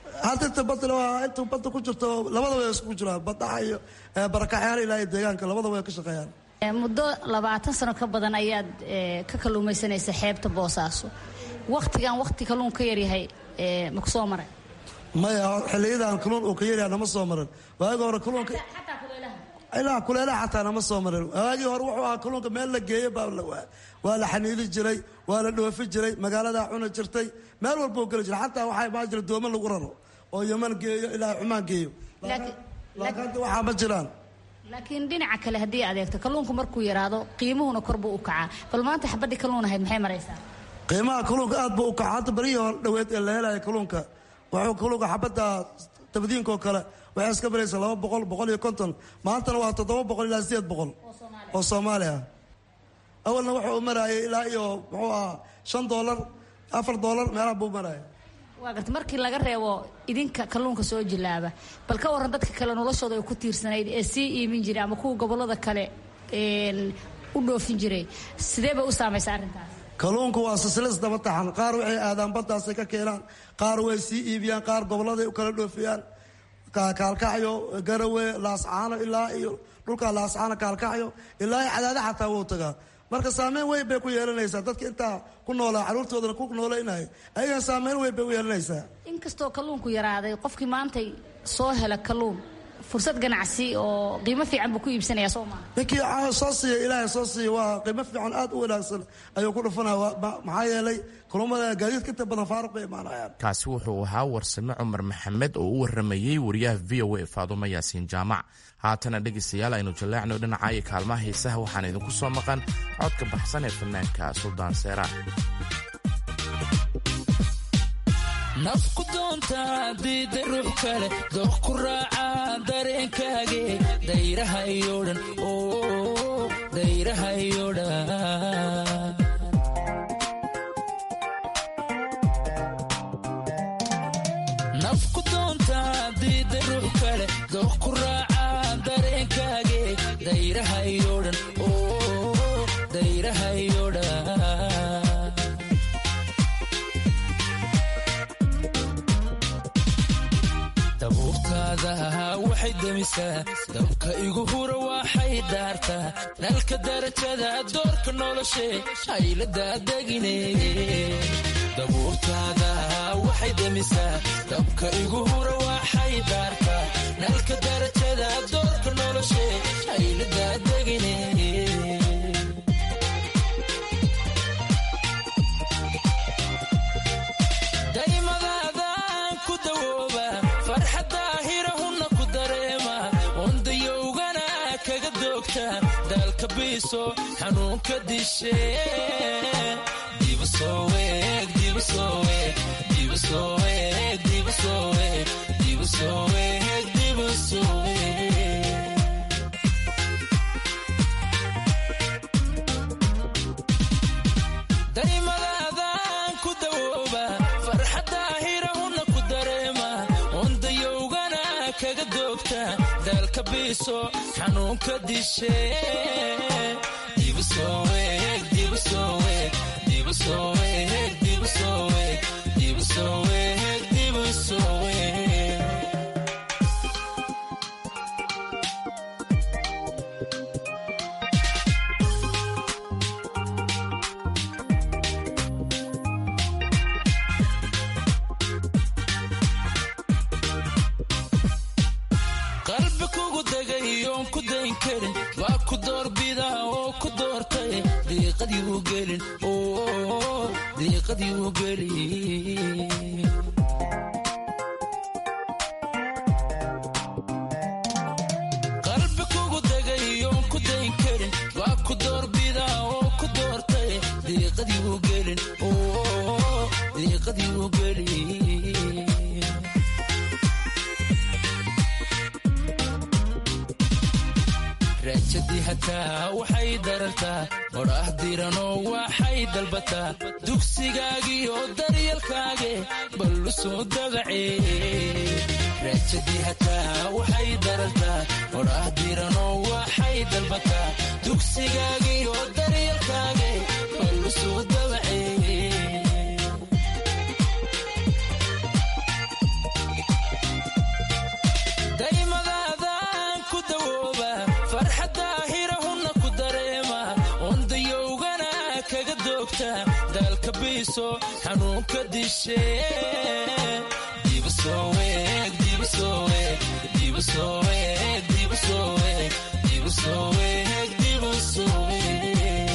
hadda inta badda waa inta badda ku jirto labadaba way isku jiraan badhaxa iyo barakacyaal ilaa iyo deegaanka labadaba way ka shaqeeyaan muddo labaatan sano ka badan ayaad ka kalluumaysanaysa xeebta boosaaso waktigan wakti kalluun ka yaryahay ma ku soo maray maya xiliyadan kalluun uu ka yaryahay nama soo marin waagi hore kalluunka ilaa kuleelaha xataa nama soo marin waagii hore wuxuu ahaa kalluunka meel la geeyo baa waa la xaniidi jiray waa la dhoofi jiray magaaladaa cuni jirtay meel walbuu geli jiray xataa waxaa baa jira doomo lagu raro oo yaman geeyo ilaa cumaan geeyo laakiin hadda waxaa ma jiraan laakiin dhinaca kale haddii adeegto kalluunku markuu yaraado qiimuhuna kor buu u kacaa bal maanta xabadii kalluun ahayd maxay maraysaa qiimaha kalluunka aad buu u kaca hadda barihii hore dhaweed ee la helaya kalluunka wuxuu kalluunka xabadda tabdiinkoo kale waxay iska baraysaa laba boqol boqol iyo konton maantana waa toddoba boqol ilaa sideed boqol oo soomaali ah awalna wuxuu u maraayay ilaa iyo muxuu ahaa shan doolar afar doolar meelaha buu maraayay waa garta markii laga reebo idinka kalluunka soo jilaaba bal ka waran dadka kale noloshooda ay ku tiirsanayd ee sii iimin jiray ama kuwa gobollada kale u dhoofin jiray sidee bay u saamaysa arrintaas kalluunku waa silsilis daba taxan qaar waxay aadaan baddaasay ka keenaan qaar way sii iibiyaan qaar gobolladay u kala dhoofiyaan kaalkacyo garawe laascaano ilaa iyo dhulka laascaano kaalkacyo ilaa iyo cadaada xataa wuu tagaa marka saameyn weyn bay ku yeelanaysaa dadka intaa ku noolaa caruurtoodana ku noolaynaya ayagana saameyn weyn bay u yeelanaysaa inkastoo kalluunku yaraaday qofkii maantay soo hela kalluun fursad ganacsi oo qiimo fiican buu ku iibsanaya soo maaha ninkii soo siiya ilaahay soo siiya waa qiimo fiican aad u wanaagsan ayuu ku dhufanaya maxaa yeelay kulumada gaadiidka inta badan faaruq bay imaanayaan kaasi wuxuu ahaa warsame cumar maxamed oo u waramayey wariyaha v o a faadumo yaasiin jaamac haatana dhegaystayaal aynu jaleecno dhinaca iyo kaalmaha hiisaha waxaan idinku soo maqan codka baxsan ee fanaanka suldaan seeraan nafku doonta diida ruux kale dooq ku raaca dareenkaage dayraha iyo dhan dayraha iyo dhan nafku doonta diida ruux kale dooq ku raaca dareenkaage dayraha iyo dhan dayraha iyo dhan dabuurtaada waxay demisaa dabka igu hura waxay daartaa nalka darajada doorka noloshe hayladadegine dabuurtaada waxay demisaa dabka igu hura waxay daartaa nalka darajada doorka noloshe hayladadegine daymadaadaan ku dawooba farxadaahirahunna ku dareema wandayowgana kaga doogta daalka biiso xanuunka dishe daymadaadaan ku dawooba farxadaahirahunna ku dareema wandayowgana kaga doogta daalka biiso xanuunka dishe qalbi kugu degay oon ku dayn karin waa ku doorbida oo ku doortay diiqadii u gelin diiqadii u gelin qalbi kugu degay oon ku dayn karin waa ku doorbida oo ku doortay diiqadii u gelin diiqadii u gelin raajadii hataa waxay darartaa odhaah diranoo waxay dalbataa dugsigaagii oo daryalkaage ballu soo dagace raajadii hataa waxay darartaa odhaah diranoo waxay dalbataa dugsigaagii oo daryalkaage ballu soo dagace biiso xanuunka dishe dibusooweeg dibusooweeg dibusooweeg dibusooweeg dibusooweeg dibusooweeg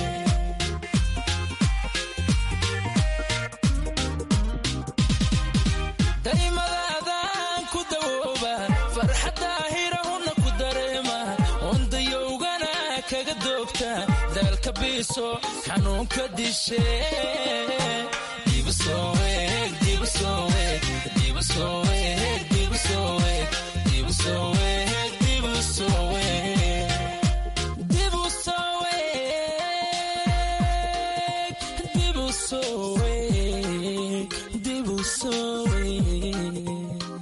daymadaadaan ku dawooba farxadda hirahuna ku dareema ondayowgana kaga doogta daalka biiso xanuunka dishe dibusooweeg dibusooweeg dibusooweeg dibusooweeg dibusooweeg dibusooweeg dibusooweeg dibusooweeg dibusooweeg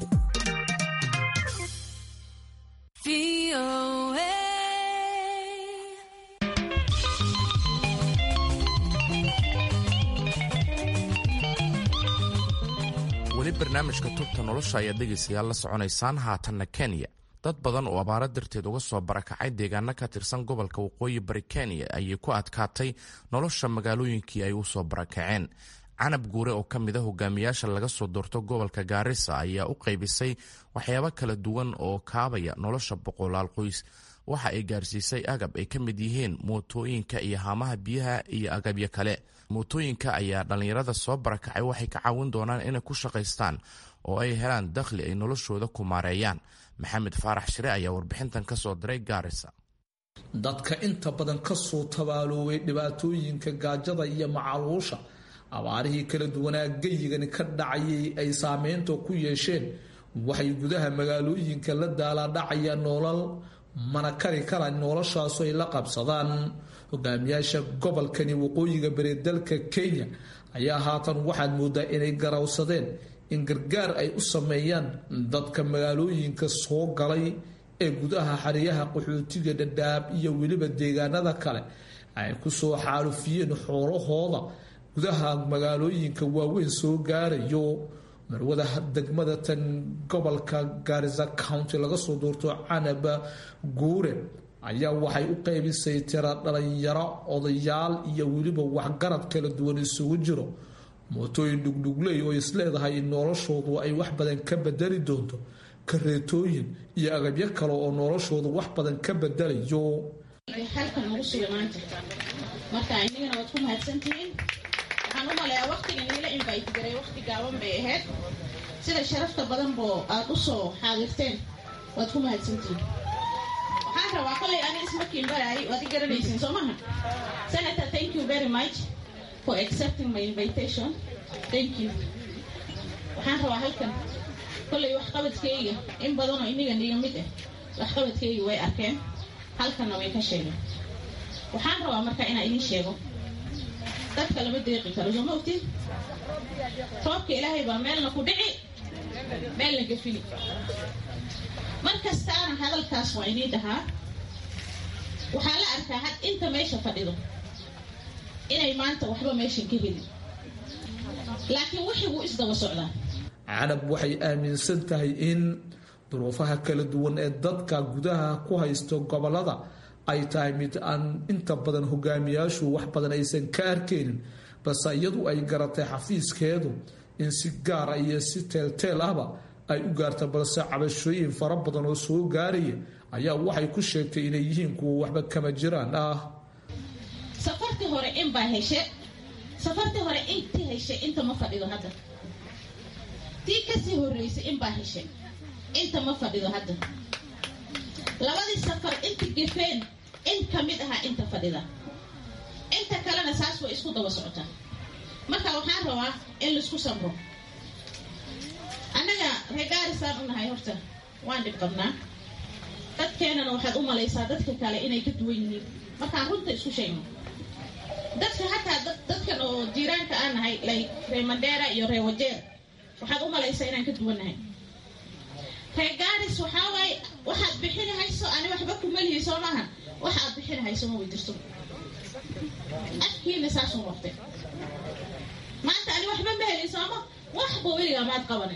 weli barnaamijka tubta nolosha ayaad dhegaysayaal la soconaysaan haatanna kenya dad badan oo abaaro darteed uga soo barakacay deegaano ka tirsan gobolka waqooyi bari kenya ayay ku adkaatay nolosha magaalooyinkii ay u soo barakaceen canab guure oo ka mid a hogaamiyaasha laga soo doorto gobolka gaarisa ayaa u qaybisay waxyaabo kala duwan oo kaabaya nolosha boqolaal qoys waxa ay gaarsiisay agab ay ka mid yihiin mootooyinka iyo haamaha biyaha iyo agabyo kale mootooyinka ayaa dhallinyarada soo barakacay waxay ka caawin doonaan inay ku shaqaystaan oo ay helaan dakhli ay noloshooda ku maareeyaan maxamed faarax shire ayaa warbixintan ka soo diray gaarisa dadka inta badan ka soo tabaalooway dhibaatooyinka gaajada iyo macaluusha abaarihii kala duwanaa geyigani ka dhacayay ay saameynta ku yeesheen waxay gudaha magaalooyinka la daalaadhacayaan noolal mana kari kara noloshaasu ay la qabsadaan hogaamiyaasha gobolkani waqooyiga bari dalka kenya ayaa haatan waxaad moodaa inay garawsadeen in gargaar ay u sameeyaan dadka magaalooyinka soo galay ee gudaha xariyaha qaxootiga dhadhaab iyo weliba deegaanada kale ay kusoo xaalufiyeen xoolahooda gudaha magaalooyinka waaweyn soo gaarayo marwada degmada tan gobolka gaarisa county laga soo doorto canaba guure ayaa waxay u qaybisay tira dhalinyaro odayaal iyo weliba waxgarad kala duwan isugu jiro mootooyin dhugdhugley oo isleedahay in noloshoodu ay wax badan ka bedeli doonto kareetooyin iyo agabyo kale oo noloshoodu wax badan ka bedelayo halkan ugu sugnaan jirta marka inagana waad ku mahadsantihiin waxaan u maleeyaa waqtigan iila invite garay waqti gaaban bay ahayd sida sharafta badan boo aad u soo xaadirteen waad ku mahadsantihiin waxaan rabaa kolay ani ismarkiin baraay waad i garanaysiin soo maha senator thank you very much for accepting my invitation thank you waxaan rabaa halkan kolay waxqabadkayga in badanoo iniga niga mid ah waxqabadkayga way arkeen halkanna way ka sheegeen waxaan rabaa marka inaan idiin sheego dadka lama deeqi karo soo ma ogtiin roobka ilaahay baa meelna ku dhici meelna gafini mar kastaana hadalkaas waa inii dhahaa waxaa la arkaa had inta meesha fadhido inay maanta waxba meeshan ka helin laakiin wixii wuu isdaba socdaa canab waxay aaminsan tahay in duruufaha kala duwan ee dadka gudaha ku haysto gobolada ay tahay mid aan inta badan hogaamiyaashu wax badan aysan ka arkaynin balse iyadu ay garatay xafiiskeedu in si gaara iyo si teelteel ahba ay u gaarta balse cabashooyin fara badan oo soo gaaraya ayaa waxay ku sheegtay inay yihiin kuwa waxba kama jiraan ah safartii hore in baa heshe safartii hore intii heshe inta ma fadhido hadda tii kasii horeysay in baa heshe inta ma fadhido hadda labadii safar inta gefeen in ka mid ahaa inta fadhida inta kalena saas way isku daba socotaa marka waxaan rabaa in laisku samro annaga reegaarisaan u nahay horta waan dhib qabnaa dadkeenana waxaad u malaysaa dadka kale inay ka duwan yihiin markaan runta isku sheegno dadka hataa dadkan oo jiiraanka aan nahay like ree mandheera iyo ree wajeer waxaad u malaysaa inaan ka duwannahay ree gaaris waxaa waaye waxaad bixini hayso ani waxba kuma lihi soo maaha wax aad bixini hayso ma way jirto afkiina saasuu noqtay maanta ani waxba ma helin sooma waxba weligaa maad qabanin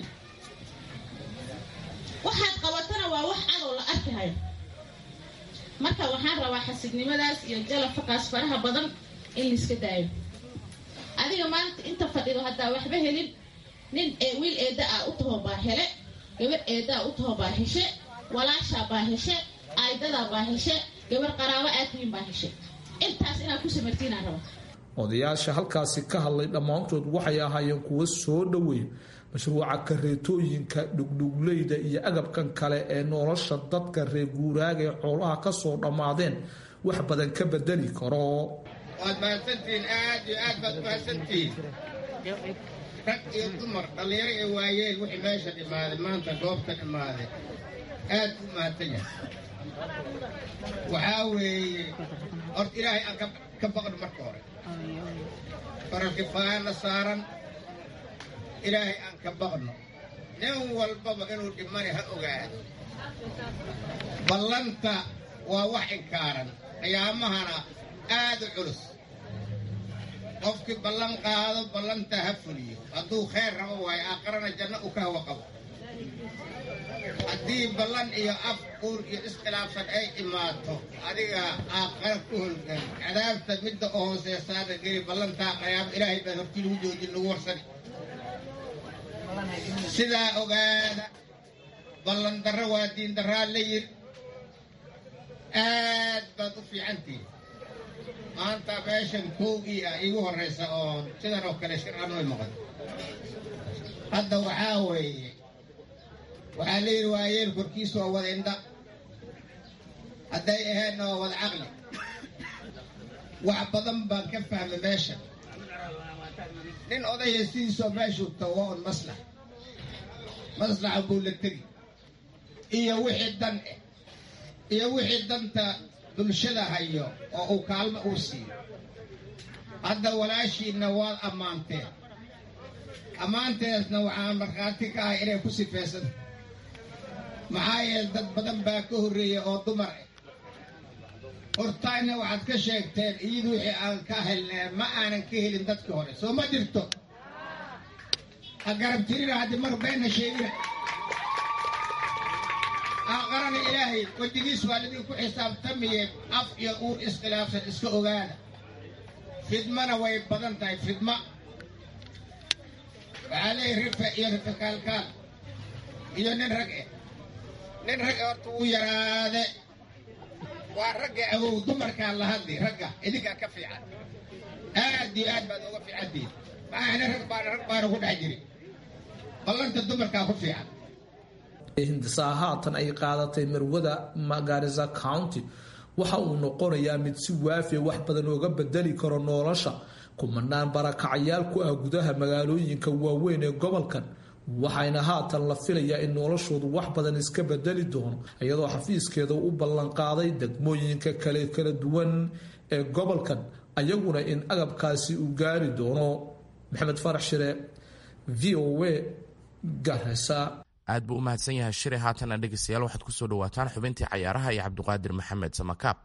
waxaad qabatana waa wax cadow la arki hayo marka waxaan rabaa xasidnimadaas iyo jalafaqaas faraha badan in laiska daayo adi aniga maanta inta fadhido haddaa waxba helin nin wiil eeda ah u taho baa hele gabar eedaa u taho baa heshe walaashaa baa heshe aydadaa baa heshe gabar qaraabo aadtihiin baa heshe intaas inaad ku samartiinaan raba odayaasha halkaasi ka hadlay dhammaantood waxay ahaayeen kuwo soo dhoweey mashruuca kareetooyinka dhugdhugleyda iyo agabkan kale ee nolosha dadka reer guuraaga ee xoolaha kasoo dhammaadeen wax badan ka bedeli karo waad mahadsantihiin aad iyo aad baad mahadsantihiin rag iyo dumar dhallinyaro ee waayeel wixii meesha dhimaaday maanta goobta dhimaaday aad u mahadsan yahay waxaa weeye horta ilaahay aan ka baqno marka hore faralkifaayana saaran ilaahay aan ka baqno nin walbaba inuu dhimani ha ogaado ballanta waa wax inkaaran qiyaamahana aad u culus qofkii ballan qaado ballanta ha fuliyo hadduu khayr rabo waayo aakharana janno u ka hawa qabo haddii ballan iyo af uur iyo iskhilaafsan ay imaato adiga aakhara ku holgan cadaabta midda u hooseesaana geli ballantaa qayaamo ilaahay baan hortii lagu joojin lagu warsani sidaa ogaada ballan darro waa diin darraa la yiri aad baad u fiicantihin maanta meeshan koogii ah iigu horraysa oo sidan oo kale shircanoy maqan hadda waxaa weeye waxaa la yidhi waayeel korkiisu waa wada indha hadday ahaydna waa wada caqli wax badan baan ka fahmay meesha nin odaya sidiisoo meeshuu tago waa un maslax maslaxa buu la tegi iyo wixii dan eh iyo wixii danta bulshada hayo oo uu kaalmo uu siiyo hadda walaashiinna waad ammaanteen ammaanteesna waxaa markhaati ka ahay inay ku sifaysan maxaa yeele dad badan baa ka horreeya oo dumar ah hortaayna waxaad ka sheegteen iyadu wixii aan ka helnay ma aanan ka helin dadkii hore soo ma jirto ha garab tirina haddii mar beenna sheegina aqarana ilaahay wejigiis waa lidinku xisaabtamiye af iyo uur iskhilaafsan iska ogaada fidmana way badan tahay fidma waxaa leeyahy rife iyo rife kaalkaal iyo nin rag eh nin rag horta wuu yaraade waa ragga awow dumarkaa la hadli ragga idinkaa ka fiican aad iyo aad baad uga fiicantihin maxaa nin rag baana rag baana ku dhex jiri ballanta dumarkaa ku fiican hindisaa haatan ay qaadatay marwada magarisa county waxa uu noqonayaa mid si waafiya wax badan ooga bedeli karo nolosha kumanaan barakacayaal ku ah gudaha magaalooyinka waaweyn ee gobolkan waxayna haatan la filayaa in noloshoodu wax badan iska bedeli doono iyadoo xafiiskeeda u ballanqaaday degmooyinka kale kala duwan ee gobolkan ayaguna in agabkaasi uu gaari doono maxamed farax shire v o a garesa aad buu u mahadsan yahay shire haatana dhegeystayaal waxaad ku soo dhawaataan xubintii cayaaraha iyo cabdiqaadir maxamed samakaab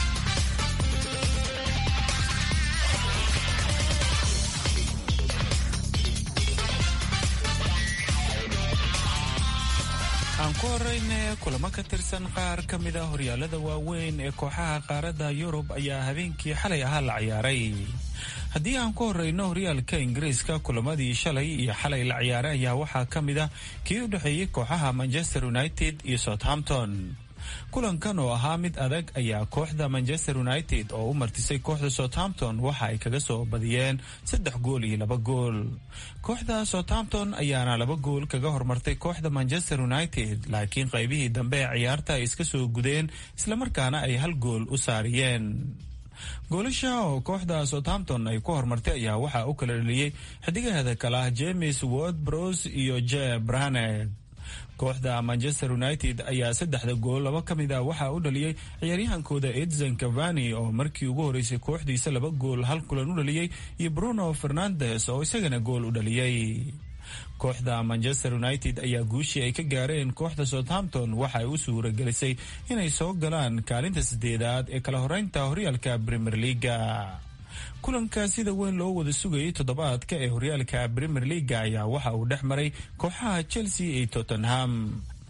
aan ku horeyne kulamo ka tirsan qaar ka mid a horyaalada waaweyn ee kooxaha qaaradda yurub ayaa habeenkii xalay ahaa la ciyaaray haddii aan ku horeyno horyaalka ingiriiska kulamadii shalay iyo xalay la ciyaaray ayaa waxaa ka mid ah kii u dhexeeyey kooxaha manchester united iyo southampton kulankan oo ahaa mid adag ayaa kooxda manchester united oo u martisay kooxda southampton waxa ay kaga soo badiyeen saddex gool iyo laba gool kooxda southampton ayaana laba gool kaga hormartay kooxda manchester united laakiin qaybihii dambe ee ciyaarta ay iska soo gudeen islamarkaana ay hal gool u saariyeen goolasha oo kooxda southampton ay ku hormartay ayaa waxaa u kala dhaliyey xidigaheeda kale ah james ward bros iyo je branet kooxda manchester united ayaa saddexda gool laba ka mid a waxaa u dhaliyey ciyaaryahankooda edson cavani oo markii ugu horeysay kooxdiisa laba gool hal kulan u dhaliyey iyo bruno fernandes oo isagana gool u dhaliyey kooxda manchester united ayaa guushii ay ka gaareen kooxda southampton waxa ay u suura gelisay inay soo galaan kaalinta sideedaad ee kala horeynta horyaalka premier leaga kulanka sida weyn loo wada sugayay toddobaadka ee horyaalka premier leaga ayaa waxa uu dhex maray kooxaha chelsea iyo tottenham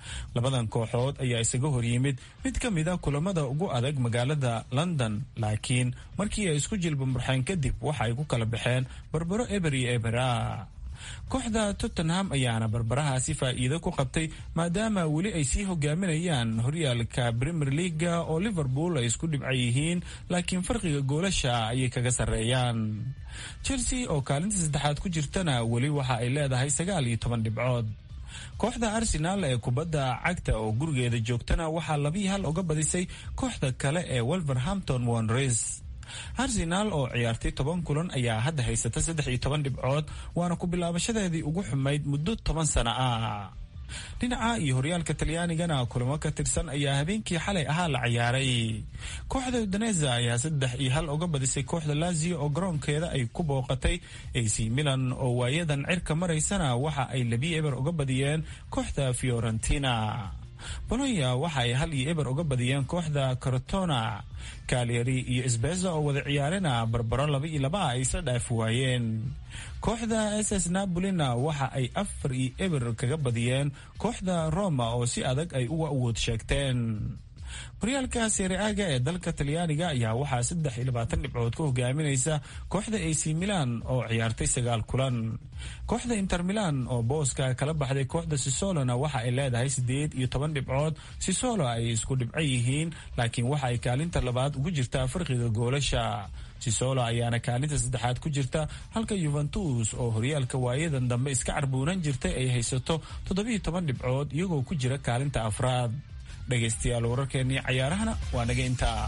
labadan kooxood ayaa isaga horyimid mid ka mid a kulamada ugu adag magaalada london laakiin markii ay isku jilbamurxeen kadib waxa ay ku kala baxeen barbaro eber iyo ebera kooxda tottenham ayaana barbarahaasi faa'iido ku qabtay maadaama weli ay sii hogaaminayaan horyaalka premier leaga oo liverpool ay isku dhibca yihiin laakiin farqiga goolasha ayay kaga sarreeyaan chelsea oo kaalinta saddexaad ku jirtana weli waxa ay leedahay sagaal iyo toban dhibcood kooxda arsenaal ee kubadda cagta oo gurigeeda joogtana waxaa labii hal uga badisay kooxda kale ee wolverhampton wanres arsenaal oo ciyaartay toban kulan ayaa hadda haysata saddex iyo toban dhibcood waana ku bilaabashadeedii ugu xumayd muddo toban sano ah dhinaca iyo horyaalka talyaanigana kulamo ka tirsan ayaa habeenkii xalay ahaa la ciyaaray kooxda udaneza ayaa saddex iyo hal uga badisay kooxda lazio oo garoonkeeda ay ku booqatay ac milan oo waayadan cirka maraysana waxa ay labi eber uga badiyeen kooxda fiorentina bolonya waxa ay hal iyo eber uga badiyeen kooxda cortona kalyari iyo sbeza oo wada ciyaarena barbaro laba iyo laba ay isla dhaafi waayeen kooxda s s napolina waxa ay afar iyo eber kaga badiyeen kooxda roma oo si adag ay uga awood sheegteen horyaalka sereaga ee dalka talyaaniga ayaa waxaa saddex iyo labaatan dhibcood ku hogaaminaysa kooxda ac milan oo ciyaartay sagaal kulan kooxda inter milan oo booska kala baxday kooxda sisolona waxa ay leedahay sideed iyo toban dhibcood sisolo ay isku dhibco yihiin laakiin waxa ay kaalinta labaad ugu jirtaa farqiga goolasha sisolo ayaana kaalinta saddexaad ku jirta halka yuventus oo horyaalka waayadan dambe iska carbuunan jirtay ay haysato toddobiyo toban dhibcood iyagoo ku jira kaalinta afraad dhegaystayaal wararkeennii cayaarahana waa naga intaa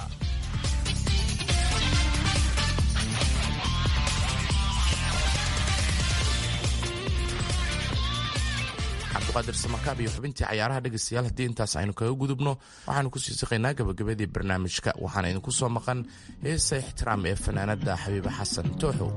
cabdiqaadir samakaab iyo xubintii cayaaraha dhegaystayaal haddii intaas aynu kaga gudubno waxaanu kusii siqaynaa gabagabadii barnaamijka waxaana idinku soo maqan heesa ixtiraam ee fanaanada xabiibe xasan tooxow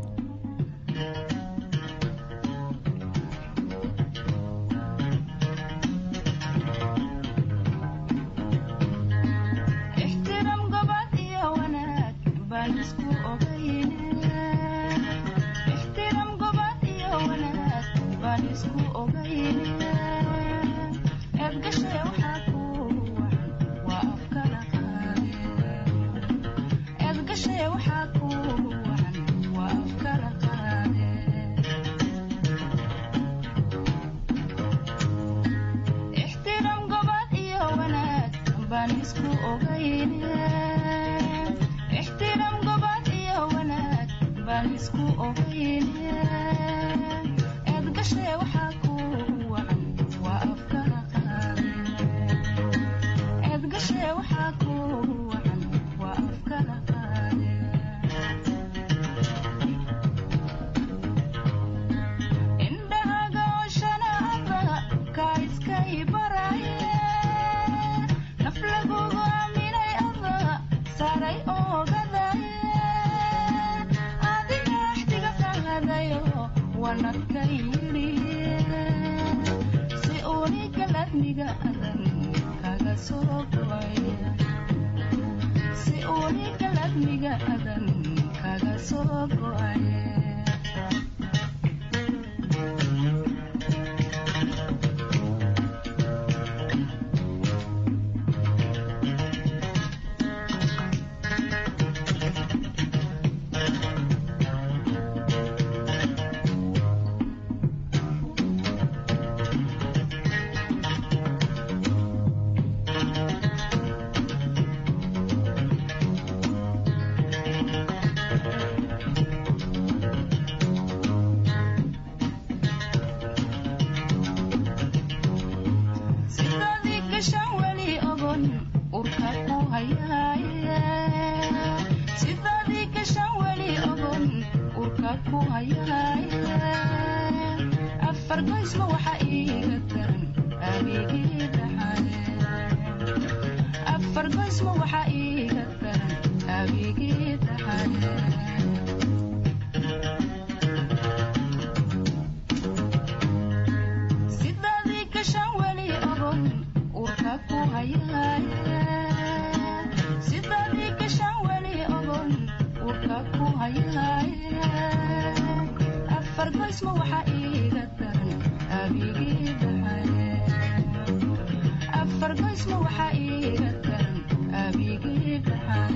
fargoysma waxaa iiga daran abigii dhaxan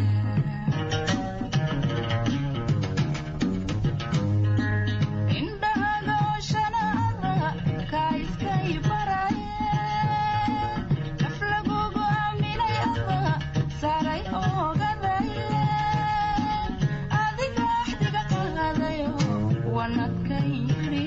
indhahaga oo shanaada kaa iskay baraye naf lagugu aaminay ada saaray oogadaye adiga axdiga qaadayo wanadkan yidhi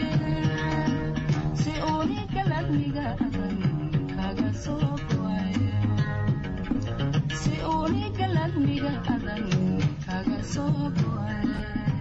si uuniga ladmiga adan kaga soo go'ayo si uuniga ladmiga adan kaga soo go'ayo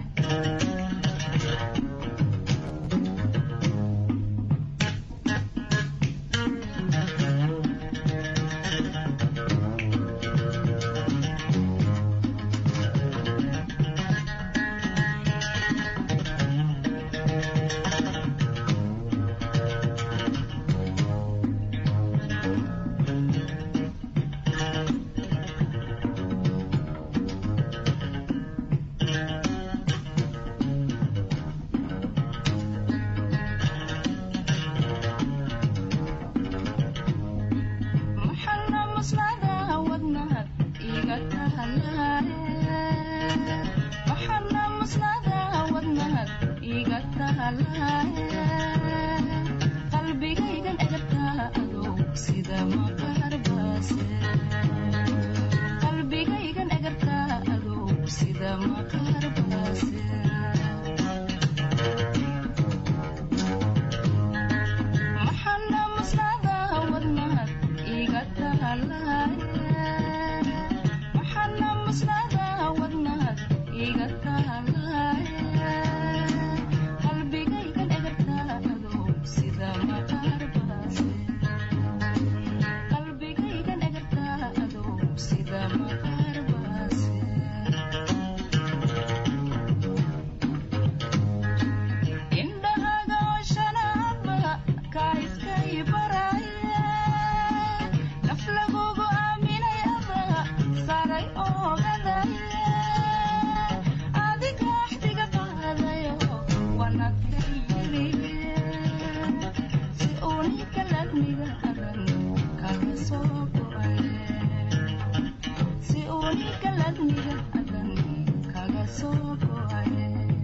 maxalla maslada wadnahad iga tahalaye maxalla maslada wadnahad iga tahalaye qalbigaygan egartaa adow sida maqarbaase qalbigaygan egartaa adow sida maqarbaase maxalla maslada wadnahad iga tahalaye maxalla maslada wadnahad iga tahalaye qalbigaygan egartaa adow sida maqarbaase qalbigaygan egartaa adow sida maqarbaase indhahaga oo shanaaba kaa iskay baraye naf lagugu aaminay ada saaray oogadaye adiga axdiga qaadayo wanadkan yidhi si uuniga ladmiga adan kaga soo go'aye si uuniga ladmiga adan kaga soo go'aye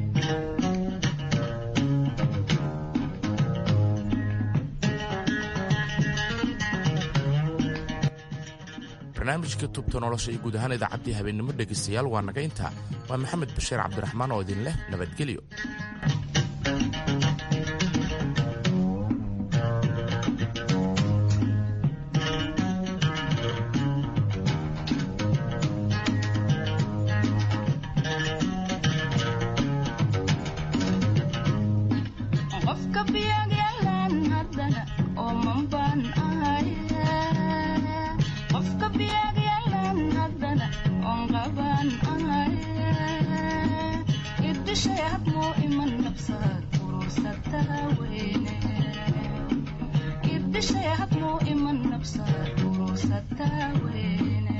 barnaamijka tubta nolosha iyo guud ahaan idaacaddii habeennimo dhegaystayaal waa naga intaa waa maxamed bashiir cabdiraxmaan oo idin leh nabadgelyo qofka biyagyalan haddana oo manbaan ahaye qofka biyagyalan haddana oon qabaan ahaye irdishay hadmuu iman nabsaad urursataa weyne irdishay hadmuu iman nabsaad urursataa weyne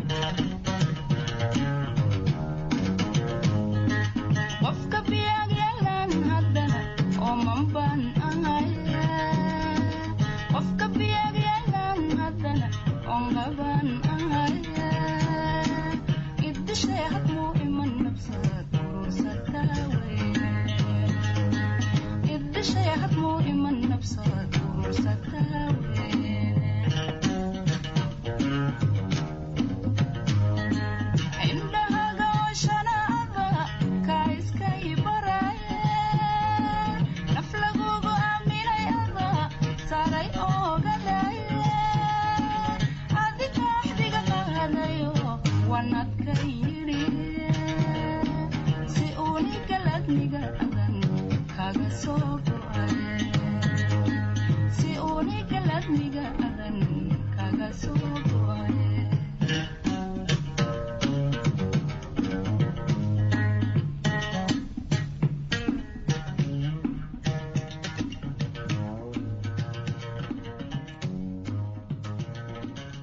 qofka biyagyalan haddana oo manbaan ahaye qofka biyagyalan haddana oon qabaan